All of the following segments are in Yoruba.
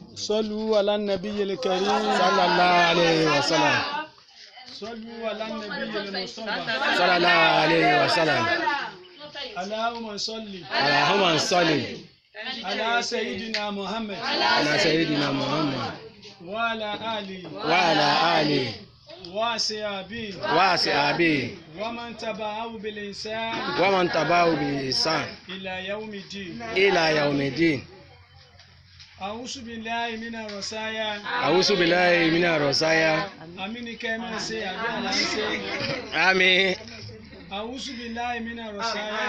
صلوا على النبي الكريم صلى الله عليه وسلم صلوا على النبي المصطفى صلى الله عليه وسلم اللهم صل اللهم صل على سيدنا محمد على سيدنا محمد وعلى آله وعلى آله وصحبه وأصحابه ومن تبعه بالإحسان ومن تبعه بإحسان إلى يوم الدين إلى يوم الدين أعوذ بالله من الرسايا أعوذ بالله من الرزايا أمين كما سي أبي الله سي آمين أعوذ بالله من الرسايا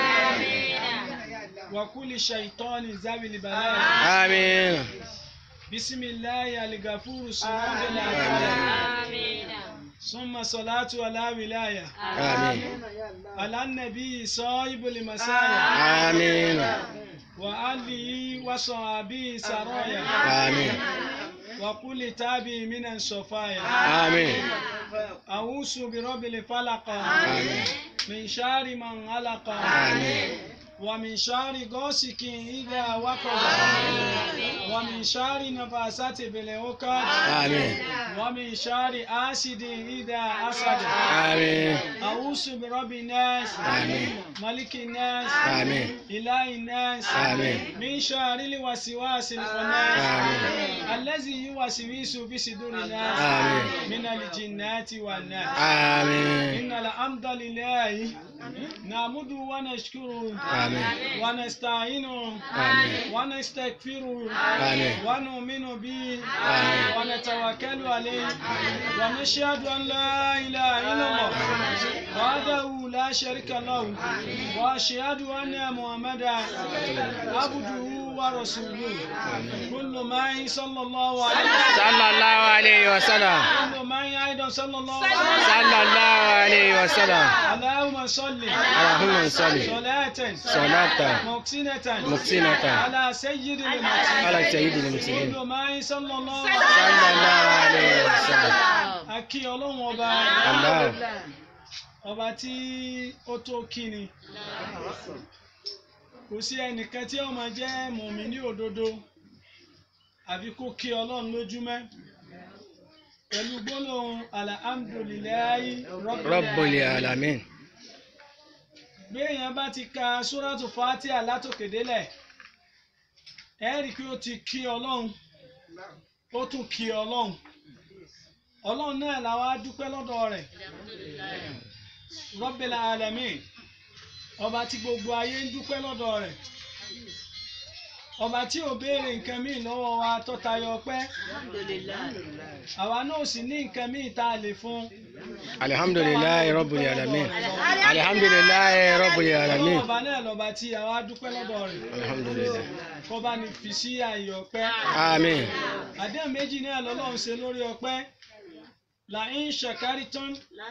وكل شيطان ذوي البلاء آمين بسم الله الغفور الصمد العليم ثم صلاة على ولاية آمين على النبي صاحب المسايا آمين وآله وصحبه سرايا آمين وكل تابع من الصفايا آمين أعوذ برب الفلق آمين من شر من علق آمين ومن شر غاسق إذا وقب ومن شر نفاسات بالعقد آمين ومن شر حاسد إذا حسد آمين أعوذ برب الناس آمين ملك الناس آمين إله الناس آمين من شر الوسواس الخناس آمين الذي يوسوس في صدور الناس آمين من الجنات والناس آمين إن الحمد لله نعمده ونشكره آمين ونستعينه آمين ونستغفره آمين ونؤمن به آمين. ونتوكل عليه ونشهد أن لا إله إلا الله وحده لا شريك له وأشهد أن محمدا عبده ورسوله كل ما صلى الله عليه وسلم صلى الله عليه وسلم كل ما أيضا صلى الله عليه وسلم صلى الله عليه وسلم اللهم صل اللهم صل صلاة صلاة محسنة محسنة على سيد المرسلين على سيد المرسلين كل ما صلى الله صلى الله عليه وسلم akí ọlọ́run ọba Allah ọba tí ó tó kí ni kò sí ẹnìkan tí ó máa jẹ́ mùmí ní òdodo àfi kó kí ọlọ́run lójúmọ́ pẹ̀lú gbólóhùn alhamdulilayi Rabbul alamin bí èèyàn bá ti ka sóràtù fatia látòkèdélẹ̀ ẹ rí i pé ó ti kí ọlọ́run ó tún kí ọlọ́run ọlọ́run náà làwa dúpẹ́ lọ́dọ̀ rẹ̀ Rabbil alamin ọba tí gbogbo ayé ń dúpẹ́ lọ́dọ̀ rẹ̀ ọba tí ò béèrè nǹkan míì lọ́wọ́ wa tó tayọ ọpẹ́ àwa náà ò sì ní nǹkan míì tá a lè fún alhamdulilayi Rabbul alamin alhamdulilayi Rabbul alamin ọlọ́run ọba náà lọ́ba tí àwa dúpẹ́ lọ́dọ̀ rẹ̀ alhamdulilayi kó bá ní fi sí ààyè ọpẹ́ àmín àdéhùn méjì náà lọ́lọ́run ṣe lórí ọpẹ́ là ń ṣàkárí tán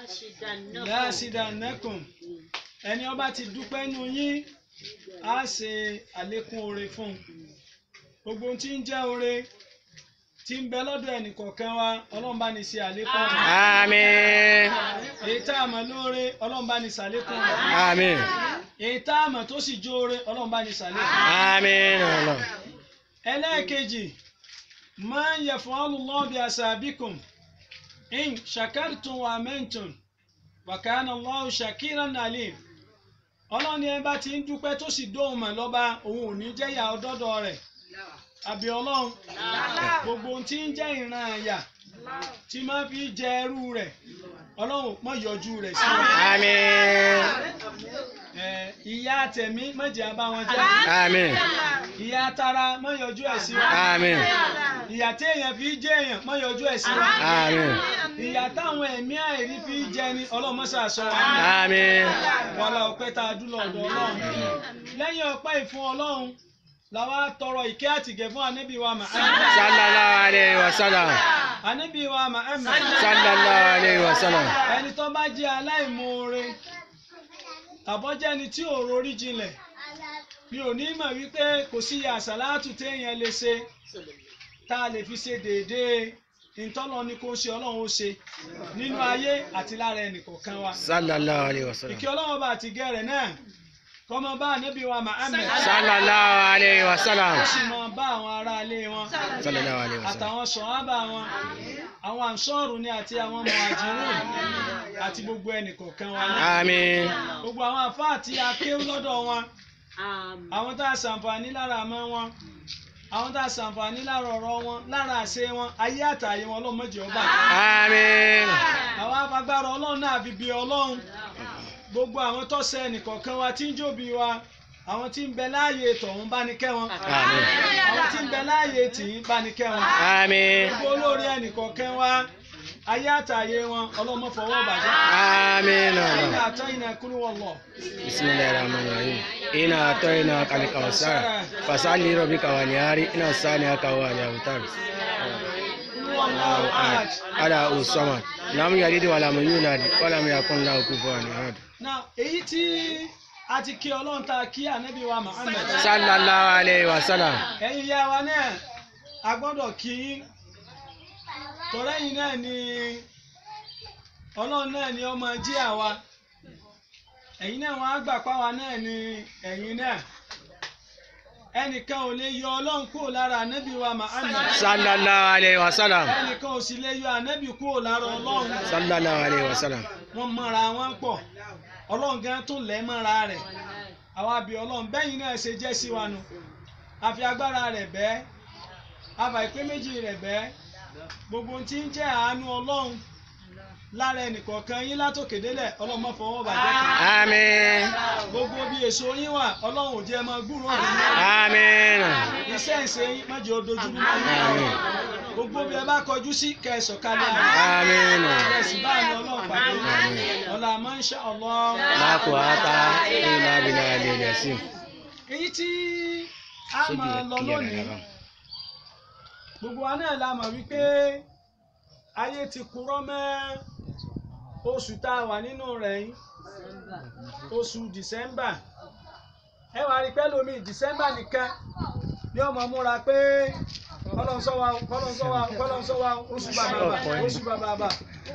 láàṣìdá nẹ́kùn ẹni ọba ti dúpẹ́ nu yín á ṣe àlékún oore fún un gbogbo ohun tí ń jẹ́ oore tí ń bẹ lọ́dọ̀ ẹnìkọ̀ọ̀kan wa ọlọ́run bá ní ṣe àlékún rẹ̀ àmín èyí tá a mọ̀ lóore ọlọ́run bá ní ṣàlékún rẹ̀ àmín èyí tá a mọ̀ tó sì jó oore ọlọ́run bá ní ṣàlékún àmín Allah ẹlẹ́ẹ̀kejì máa ń yẹ fún Allah bí asabikum in shakartum wa amantum wa kana Allahu shakiran alim ọlọ́run ni ẹ bá ti ń dúpẹ́ tó sì dóhùn mọ̀ lọ́ba òun ò ní jẹ́yà ọdọ́dọ̀ rẹ̀ àbí ọlọ́run gbogbo ohun tí ń jẹ́ ìran àyà tí máa fi jẹ ẹrú rẹ̀ ọlọ́run mọ̀ yọjú rẹ̀ sí wa àmín ẹ ìyà tẹ̀mí mọ̀jẹ̀ àbá wọn jẹ́ àmín ìyà tara mọ̀ yọjú ẹ̀ sí wa àmín ìyà téèyàn fi jẹ́ èèyàn mọ̀ yọjú ẹ̀ sí wa àmín ìyà táwọn ẹ̀mí àìrí fi jẹ ni ọlọ́run mọ̀ sàṣọ wa àmín wàhálà ọpẹ́ tá a dúró ọ̀dọ̀ ọlọ́run lẹ́yìn ọpẹ́ ìfún ọlọ́run làwa tọrọ ìkẹ́ àtìgẹ̀ fún ànábì wa Muhammad sallallahu alayhi wa sallam ànábì wa Muhammad sallallahu alayhi wa sallam ẹni tó bá jẹ́ aláìmoore tàbọ́jẹ́ ni tí ò rorí jinlẹ̀ mi ò ní mọ̀ wípé kò sí àsàlátù téèyàn lè ṣe tá a lè fi ṣe déédéé ìtọ́lọ́ ni kò ṣe ọlọ́run ó ṣe nínú ayé àti lára ẹnìkọ̀ọ̀kan wa sallallahu alayhi wa sallam ìkí ọlọ́run bá àti gẹ̀rẹ̀ náà kọ́mọ bá ànábì wa Muhammad sallallahu alayhi wa sallam ó sì máa bá àwọn ará aráalé wọn sallallahu alayhi wa sallam àtàwọn sọ̀hábà wọn àwọn ànsọ́ọ̀rù ni àti àwọn mọ̀hàjírùn àti gbogbo ẹnìkọ̀ọ̀kan wa náà àmín gbogbo àwọn àfáà tí a kéwú lọ́dọ̀ wọn àwọn tá a ṣàǹfààní lára àmọ́ wọn àwọn tá a ṣàǹfààní lára ọ̀rọ̀ wọn lára àṣẹ wọn ayé àtàyè wọn ọlọ́mọdé ọba àmín àwọn afagbára ọlọ́run náà fi bí ọlọ́run gbogbo àwọn tó ṣe ẹnìkọ̀ọ̀kan wa tí ń jòbí wa àwọn tí ń bẹ láàyè tọ̀hún bá ní kẹ́ wọn àmín àwọn tí ń bẹ láàyè tìyín bá ní kẹ́ wọn àmín gbogbo olórí ẹnìkọ̀ọ̀kan wa ayé àtàyè wọn ọlọ́mọ fọwọ́ bàjẹ́ àmín ẹ̀yìn àtọ́ ìnà kúrú wọ̀ lọ. bismillahir rahmanir rahim ina atoina kalikawsara fasali rabbika wanihari ina saniaka waliautar kúrú wọ̀ lọ ahad. ala usama lam yalid walam yulad walam yakun lahu kufuwan ahad now èyí tí a ti kí ọlọ́run ta kí ànábì wa Muhammad sallallahu alayhi wa sallam ẹ̀yin ìyá wa náà a gbọ́dọ̀ kí yín tọ́lẹ́yìn náà ni ọlọ́run náà ni ọmọ jí àwa ẹ̀yin náà wọ́n á gbà páwa náà ni ẹ̀yin náà ẹnìkan ò lè yọ ọlọ́run kúrò lára ànábì wa Muhammad sallallahu alayhi wa sallam ẹnìkan ò sì lè yọ ànábì kúrò lára ọlọ́run sallallahu alayhi wa sallam wọ́n mọ́ra wọn pọ̀ ọlọ́run gan tún lẹ́ mọ́ra rẹ̀ àwa àbí ọlọ́run bẹ́yìn náà ṣe jẹ́ sí wa nu àfi agbára rẹ̀ bẹ́ẹ̀ àbá ìpé méjì rẹ̀ bẹ́ẹ̀ gbogbo ohun tí ń jẹ́ àánú ọlọ́run lára ẹnìkọ̀ọ̀kan yín látòkè délẹ̀ ọlọ́run má fọwọ́ bàjẹ́ kan àmín gbogbo bí èso yín wà ọlọ́run ò jẹ́ máa gbúrò ọ̀run àmín iṣẹ́ ìṣe yín má jẹ́ odojúrú mọ́ àmín gbogbo bí ẹ bá kọjú sí kẹsàn kalẹ̀ àmín kẹsì báyìí ọlọ́run pàdé ọ̀la masha Allah. la quwwata illa billahi al-azim èyí tí a máa lọ lónìí gbogbo wa náà la mọ̀ wípé ayé ti kúrọ́ mẹ́ oṣù tá a wà nínú rẹ̀ yìí oṣù dìsẹ́mbà ẹ wàá rí pẹ́ lómi dìsẹ́mbà nìkan ni ọmọ múra pé kọ́lọ́nsọ́wà kọ́lọ́nsọ́wà kọ́lọ́nsọ́wà oṣù bàbàbà oṣù bàbàbà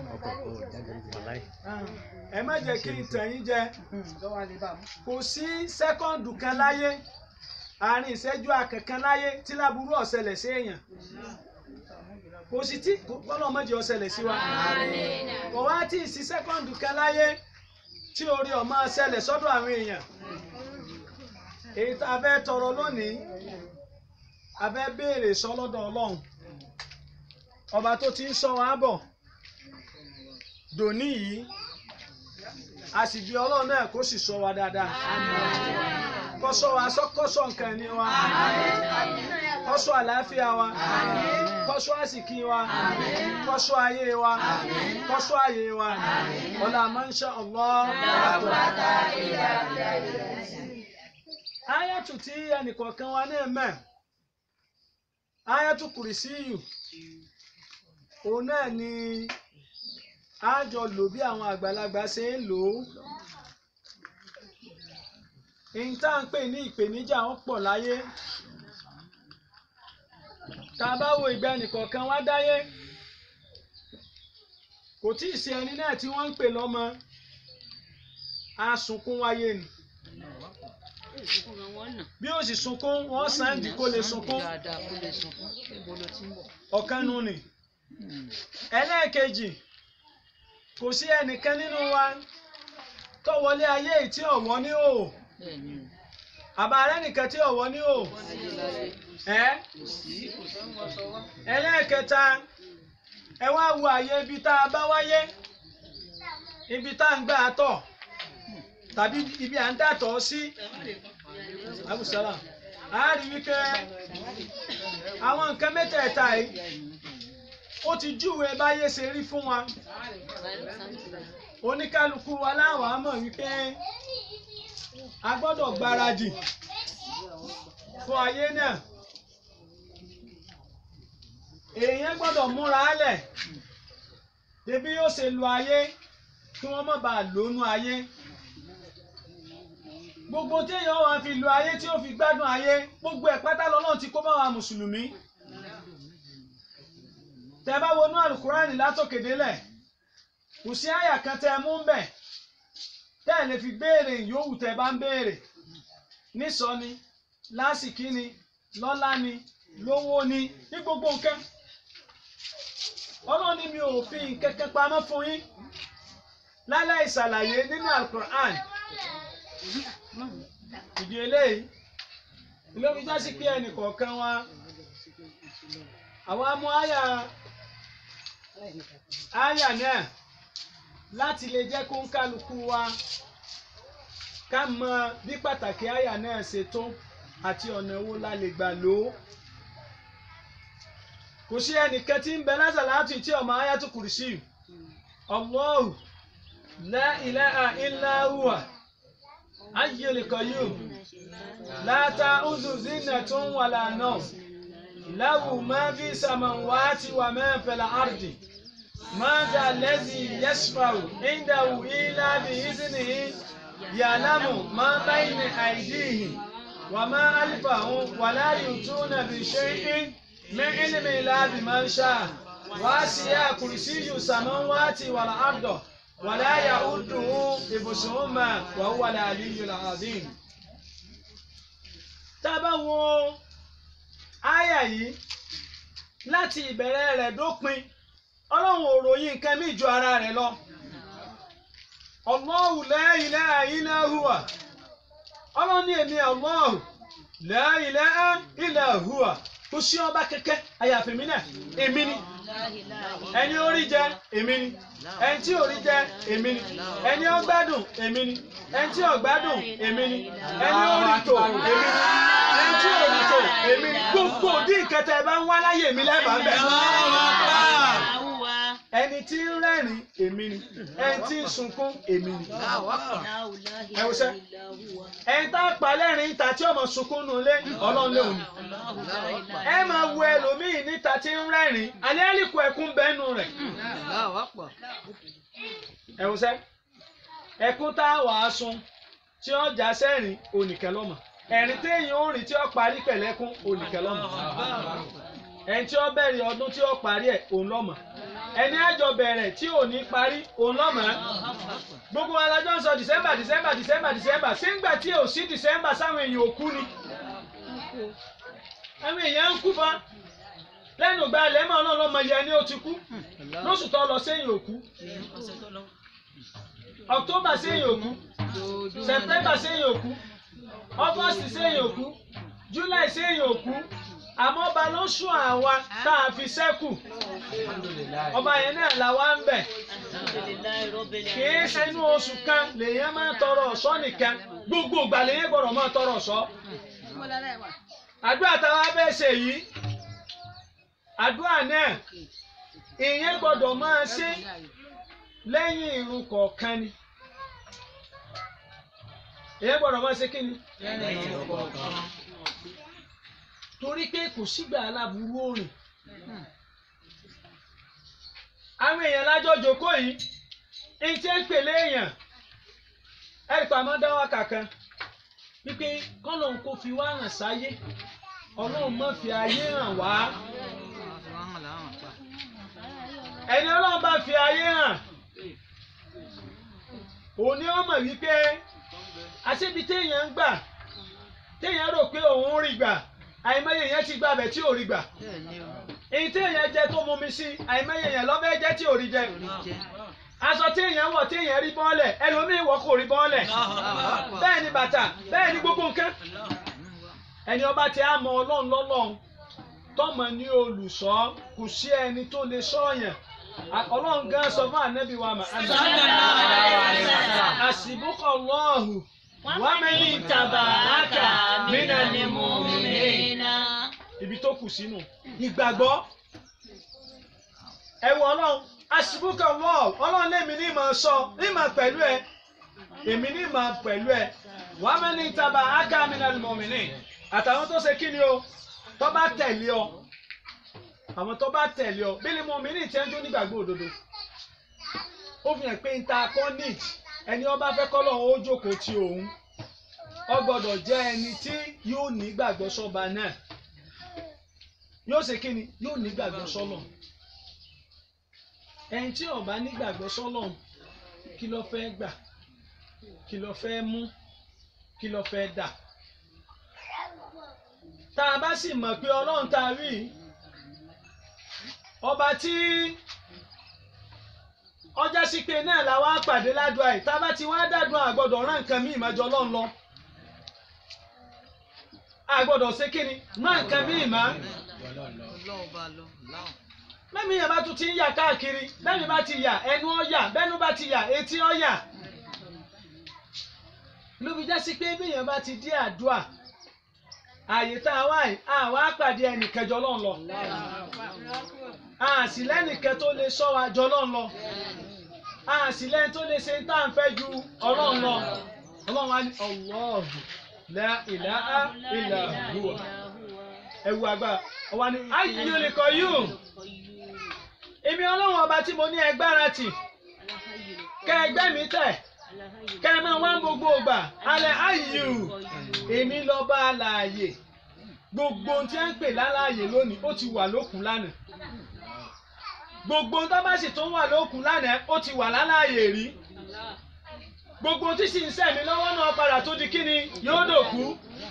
ẹ má jẹ́ kí n tàn yín jẹ kò sí sẹ́kọ̀ndù kan láyé àárín ìṣẹ́jú àkànkan láyé tí láburú ọ̀sẹ̀lẹ̀ sí èèyàn kò sí tí kọ́lọ́ mọ́jì ọ̀sẹ̀lẹ̀ sí wa kò wá tí ì sí sẹ́kọ̀ndù kan láyé tí orí ọmọ ọ̀sẹ̀lẹ̀ sọ́dọ̀ àwọn èèyàn èyí tá a fẹ́ tọrọ lónìí a fẹ́ béèrè sọ́lọ́dọ̀ ọlọ́run ọba tó ti ń sọ wá bọ̀ dòní yìí a sì bí ọlọ́run náà kó sì sọ wa dáadáa kó sọ wa kó sọ nǹkan ní wa kó sọ àlàáfíà wa kó sọ àsìkí wa kó sọ ayé wa kó sọ ayé wa ọ̀la masha Allah. ayatu tí ẹnìkọ̀ọ̀kan wa náà mẹ́ ayatu kùrìsíyù òun náà ni a jọ lò bí àwọn àgbàlagbà ṣe ń lò ó èyí tá à ń pè ní ìpèníjà ó pọ̀ láyé tá a bá wo ìgbà ẹnìkọ̀ọ̀kan wá dáyé kò tí ì sí ẹni náà tí wọ́n ń pè lọ́mọ a sunkún wáyé ni bí ó sì sunkún wọ́n sàn dì kó lè sunkún ọ̀kan nu ni ẹlẹ́ẹ̀kejì kò sí ẹnìkan nínú wa tó wọlé ayé yìí tí ọ̀wọ́ ní o àbá rẹ nìkan tí ọ̀wọ́ ní o ẹ ẹlẹ́ẹ̀kẹta ẹ wá wo àyè ibi tá a bá wáyé ibi tá a ń gbà tọ̀ tàbí ibi à ń dàtọ̀ sí abusala a rí wípé àwọn nǹkan mẹ́tẹ̀ẹ̀ta yìí ó ti júwe báyé ṣe rí fún wa oníkálukú wa láwọn á mọ̀ wípé a gbọ́dọ̀ gbáradì fún ayé náà èèyàn gbọ́dọ̀ múra lẹ̀ débi yóò ṣe lu ayé kí wọ́n má bàa lónú ayé gbogbo téèyàn wà fi lu ayé tí ó fi gbádùn ayé gbogbo ẹ̀ pátá lọ́lọ́run ti kó bá wa mùsùlùmí tẹ bá wọnú àlùkùránì látòkè délẹ̀ kò sí àyà kan tẹ mú ń bẹ̀ tẹ́ ẹ̀ lè fi béèrè yòówù tẹ bá ń béèrè nísọ ni lásìkí ni lọ́lá ni lówó ni ní gbogbo nǹkan ọlọ́run ní mi ò fi nǹkan kan pamọ́ fún yín láláì ṣàlàyé nínú alukur'an ìdí eléyìí ló fi jásí pé ẹnì kọ̀ọ̀kan wa àwa mú àyà àyà náà láti lè jẹ́ kó ń kálukú wa ká mọ bí pàtàkì àyà náà ṣe tó àti ọ̀nà wo la lè gbà lò ó kò sí ẹnìkan tí ń bẹ lásàlátù tí ọmọ ayatu kùrìsì Allahu la ilaha illa huwa hayyul qayyum la ta'udhu zinatun wala nawm lahu ma fi samawati wa ma fil ardi ma dha allazi yashfa'u indahu illa bi iznihi ya'lamu ma bayna aydihim wa ma khalfahum wa la yutuna bi shay'in من علم الله بمن شاء واسع كرسي السماوات والأرض ولا يؤوده حفظهما وهو العلي العظيم. tá bá wo àyà yìí láti ìbẹ̀rẹ̀ rẹ̀ dópin ọlọ́run ò ròyìn nǹkan mí ju ara rẹ̀ lọ. Allahu la ilaha illa huwa ọlọ́run ní èmi Allahu la ilaha illa huwa kò sí ọba kẹkẹ àyàfi mi náà èmi ni ẹni orí jẹ èmi ni ẹni tí orí jẹ èmi ni ẹni ó gbádùn èmi ni ẹni tí ó gbádùn èmi ni ẹni orí tò èmi ni ẹni tí orí tò èmi ni gbogbo òdì ìkẹtẹ ẹ bá ń wá láyé mi lẹ́bàá ń bẹ̀. ẹni tí ń rẹ́rìn èmi ni ẹni tí ń sunkún èmi ni. ẹ wò sẹ́ ẹni tá a pa lẹ́rìn ta tí ọmọ sunkún nù lé ọlọ́run léwu ni ẹ máa wo ẹlòmíì níta tí ń rẹ́rìn alẹ́ àlìkù ẹkún bẹ́ẹ̀nu rẹ̀ ẹ wò sẹ́ ẹkún tá a wàá sun tí ó já sẹ́rìn onìkẹ́ lọ́mọ ẹ̀rín téèyàn ó rìn tí ó parí pẹ̀lẹ́kún onìkẹ́ lọ́mọ ẹni tí ó bẹ̀rẹ̀ ọdún tí ó parí ẹ̀ òun lọ́mọ ẹni àjọ bẹ̀rẹ̀ tí ò ní parí òun lọ́mọ gbogbo alájọ ń sọ december december december december sígbà tí ò sí december sáwọn èèyàn ò kú ni àwọn èèyàn ń kú fa lẹ́nu ìgbà lẹ́mọ̀ náà lọ́mọ yẹn ni ó ti kú lóṣù tó lọ sẹ́yìn òkú october sẹ́yìn òkú september sẹ́yìn òkú august sẹ́yìn òkú july sẹ́yìn òkú àmọ́ ọba ló sún àwa tá a fi sẹ́kù ọba yẹn náà làwa ń bẹ̀ kìí ṣe inú oṣù kan lèyàn máa tọrọ ọ̀ṣọ́ nìkan gbogbo ìgbà lèyàn gbọ́dọ̀ máa tọrọ ọ̀ṣọ́ àdúrà táwa bẹ́ẹ̀ ṣe yìí àdúrà náà ìyẹn gbọ́dọ̀ máa ṣe lẹ́yìn irun kọ̀ọ̀kan ni ìyẹn gbọ́dọ̀ máa ṣe kí ni lẹ́yìn irun kọ̀ọ̀kan torí pé kò sígbà aláburú òrìn àwọn èèyàn lájọ jòkó yìí ní tí ń pèlè èèyàn ẹ̀rì pàmò dáwà kàkan wípé kọ́lọ̀ kò fi wá hàn sáyé ọlọ́run má fi ayé hàn wá ẹni ọlọ́run bá fi ayé hàn òní ọmọ wípé àṣebi téèyàn ń gbà téèyàn rò pé òun rí gbà àìmọye yẹn ti gbàbẹ tí ò rí gbà èyí téèyàn jẹ tó mumi sí àìmọye yẹn lọ́bẹ̀ jẹ́ tí ò rí jẹ aṣọ téèyàn wọ̀ téèyàn rí bọ́ọ̀lẹ̀ ẹlòmíín wọ̀ kò rí bọ́ọ̀lẹ̀ bẹ́ẹ̀ ni bàtà bẹ́ẹ̀ ni gbogbo nǹkan ẹni ọba tí a mọ ọlọ́run lọ́lọ́run tọ́mọ ní olùṣọ́ kò sí ẹni tó lè sọ́ọ̀yàn ọlọ́run gan sọ fún ànábì wa mà àṣìbùkọ̀ lọ́ọ̀hù wọ́n mẹ́rin tàbá àkà mínà ni mo ibi tó kù sínú ìgbàgbọ́ ẹ̀wọ̀ ọlọ́run àṣìbùkọ̀ lọ́ọ̀ ọlọ́run lèmi ní ìmọ̀ sọ ní ìmọ̀ pẹ̀lú ẹ èmi ní ìmọ̀ pẹ̀lú ẹ wọ́n mẹ́rin tàbá àkà mínà ni mo mìíràn àtàwọn tó ṣe kí ni o tó bá tẹ̀lé ọ àwọn tó bá tẹ̀lé ọ bí ni mo mi ní ìtẹ́jú nígbàgbọ́ òdodo ó fi hàn pé n ta kọ́nìt ẹni ó bá fẹ́ kọ́lọ̀ ó jókòó ti òun ó gbọ́dọ̀ jẹ́ ẹni tí yóò nígbàgbọ́ sọ́ba náà yóò ṣe kí ni yóò nígbàgbọ́ sọ́lọ̀ ẹni tí ó bá nígbàgbọ́ sọ́lọ̀ kí ló fẹ́ gbà kí ló fẹ́ mú kí ló fẹ́ dà tá a bá sì mọ̀ pé ọlọ́run tá a rí ọba tí ọjà sí pé náà la wá pàdé ládùúgbò àì tá a bá ti wá dàdúrà àgbọ̀dọ̀ rán nǹkan míì máa jọ ọlọ́run lọ àgbọ̀dọ̀ ṣe kíni rán nǹkan míì máa ọlọ́run bá lọ láwọn. mẹ́mi yẹn bá tún ti ń yà káàkiri bẹ́ẹ̀ni bá ti yà ẹnu ọ̀yà bẹ́ẹ̀nu bá ti yà etí ọ̀yà. lóbi já sí pé bíyẹn bá ti dé àdúà ààyè tá a wá yìí àwa pàdé ẹnìkẹjọ lọ́n lọ àsìlẹ́nìkẹ tó lè sọ wa jọ lọ́n lọ àsìlẹ́ni tó lè ṣe ń tà ń fẹ́ ju ọlọ́run lọ ọlọ́run á ní Allahu la ilaha illa huwa ẹ̀wù àgbà ọ̀wá ni ayyul qayyum èmi ọlọ́run ọba tí mo ní ẹgbára tì kẹ ẹgbẹ́ mi tẹ̀ kẹ ẹ máa wá ń gbogbo ògbà alẹ́ ayù èmi lọ́ba alààyè gbogbo ohun tí ẹ ń pè lálàyè lónìí ó ti wà lókun lánàá gbogbo ohun tó bá sì tún wà lókun lánàá ó ti wà lálàyè rí gbogbo ohun tí sì ń sẹ̀mí lọ́wọ́ náà padà tó di kíni yóò dòkú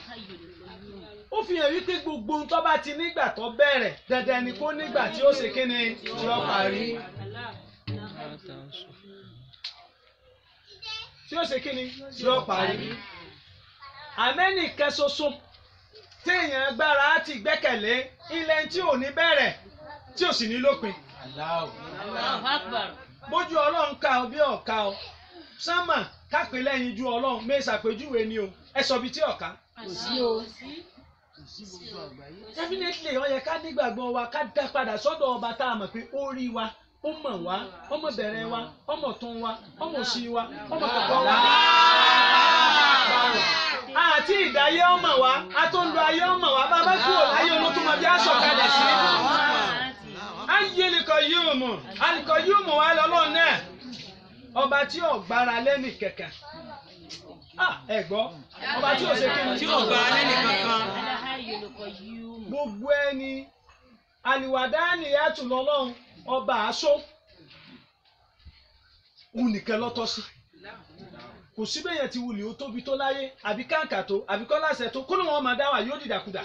ó fi hàn wípé gbogbo ohun tó bá ti nígbà tó bẹ̀rẹ̀ dandan ni kó nígbà tí ó ṣe kíni tí ó parí tí ó ṣe kíni tí ó parí. àmẹ́nìkan ṣoṣo téèyàn gbára á ti gbẹ́kẹ̀lé ilẹ̀ tí ò ní bẹ̀rẹ̀ tí ò sì ní lópin. bójú ọlọ́run ká ọ bí ọ̀ka ọ sámà kápẹ́ lẹ́yìn ju ọlọ́run mẹ́sàpéjúwe ni o ẹ sọ bí tí ọ̀ka kò sí o kò sí gbogbo àgbáyé. definitely ó yẹ ká nígbàgbọ́ wa ká dá padà sọ́dọ̀ ọba tá a mọ̀ pé ó rí wa ó mọ̀ wá ọmọ bẹ̀rẹ̀ wa ọmọ tún wa ọmọ sí wa ọmọ kọ̀kọ́ wa. àti ìdáyé ọmọ wa a tó ń lo ayé ọmọ wa bá bá kúrò láyé olótùmọ̀ bí a sọ̀kalẹ̀ sí. ayé nìkan yóò mọ̀ ànìkan yóò mọ̀ wá lọ́lọ́ náà ọba tí ò gbára lẹ́nì kẹ̀kẹ́ ẹ gbọ́ ọba tí ò ṣe kí ni tí ò gbára lẹ́nì kankan. gbogbo ẹni àlìwàdáàní ẹ̀tù lọ́lọ́run ọba àṣọ òun nìkan lọ́tọ́ sí kò síbẹ̀ yẹn ti wulì ó tóbi tó láyé àbí káǹkà tó àbí kọ́láṣẹ tó kó ló wọn máa dá wà yóò dìdàkudà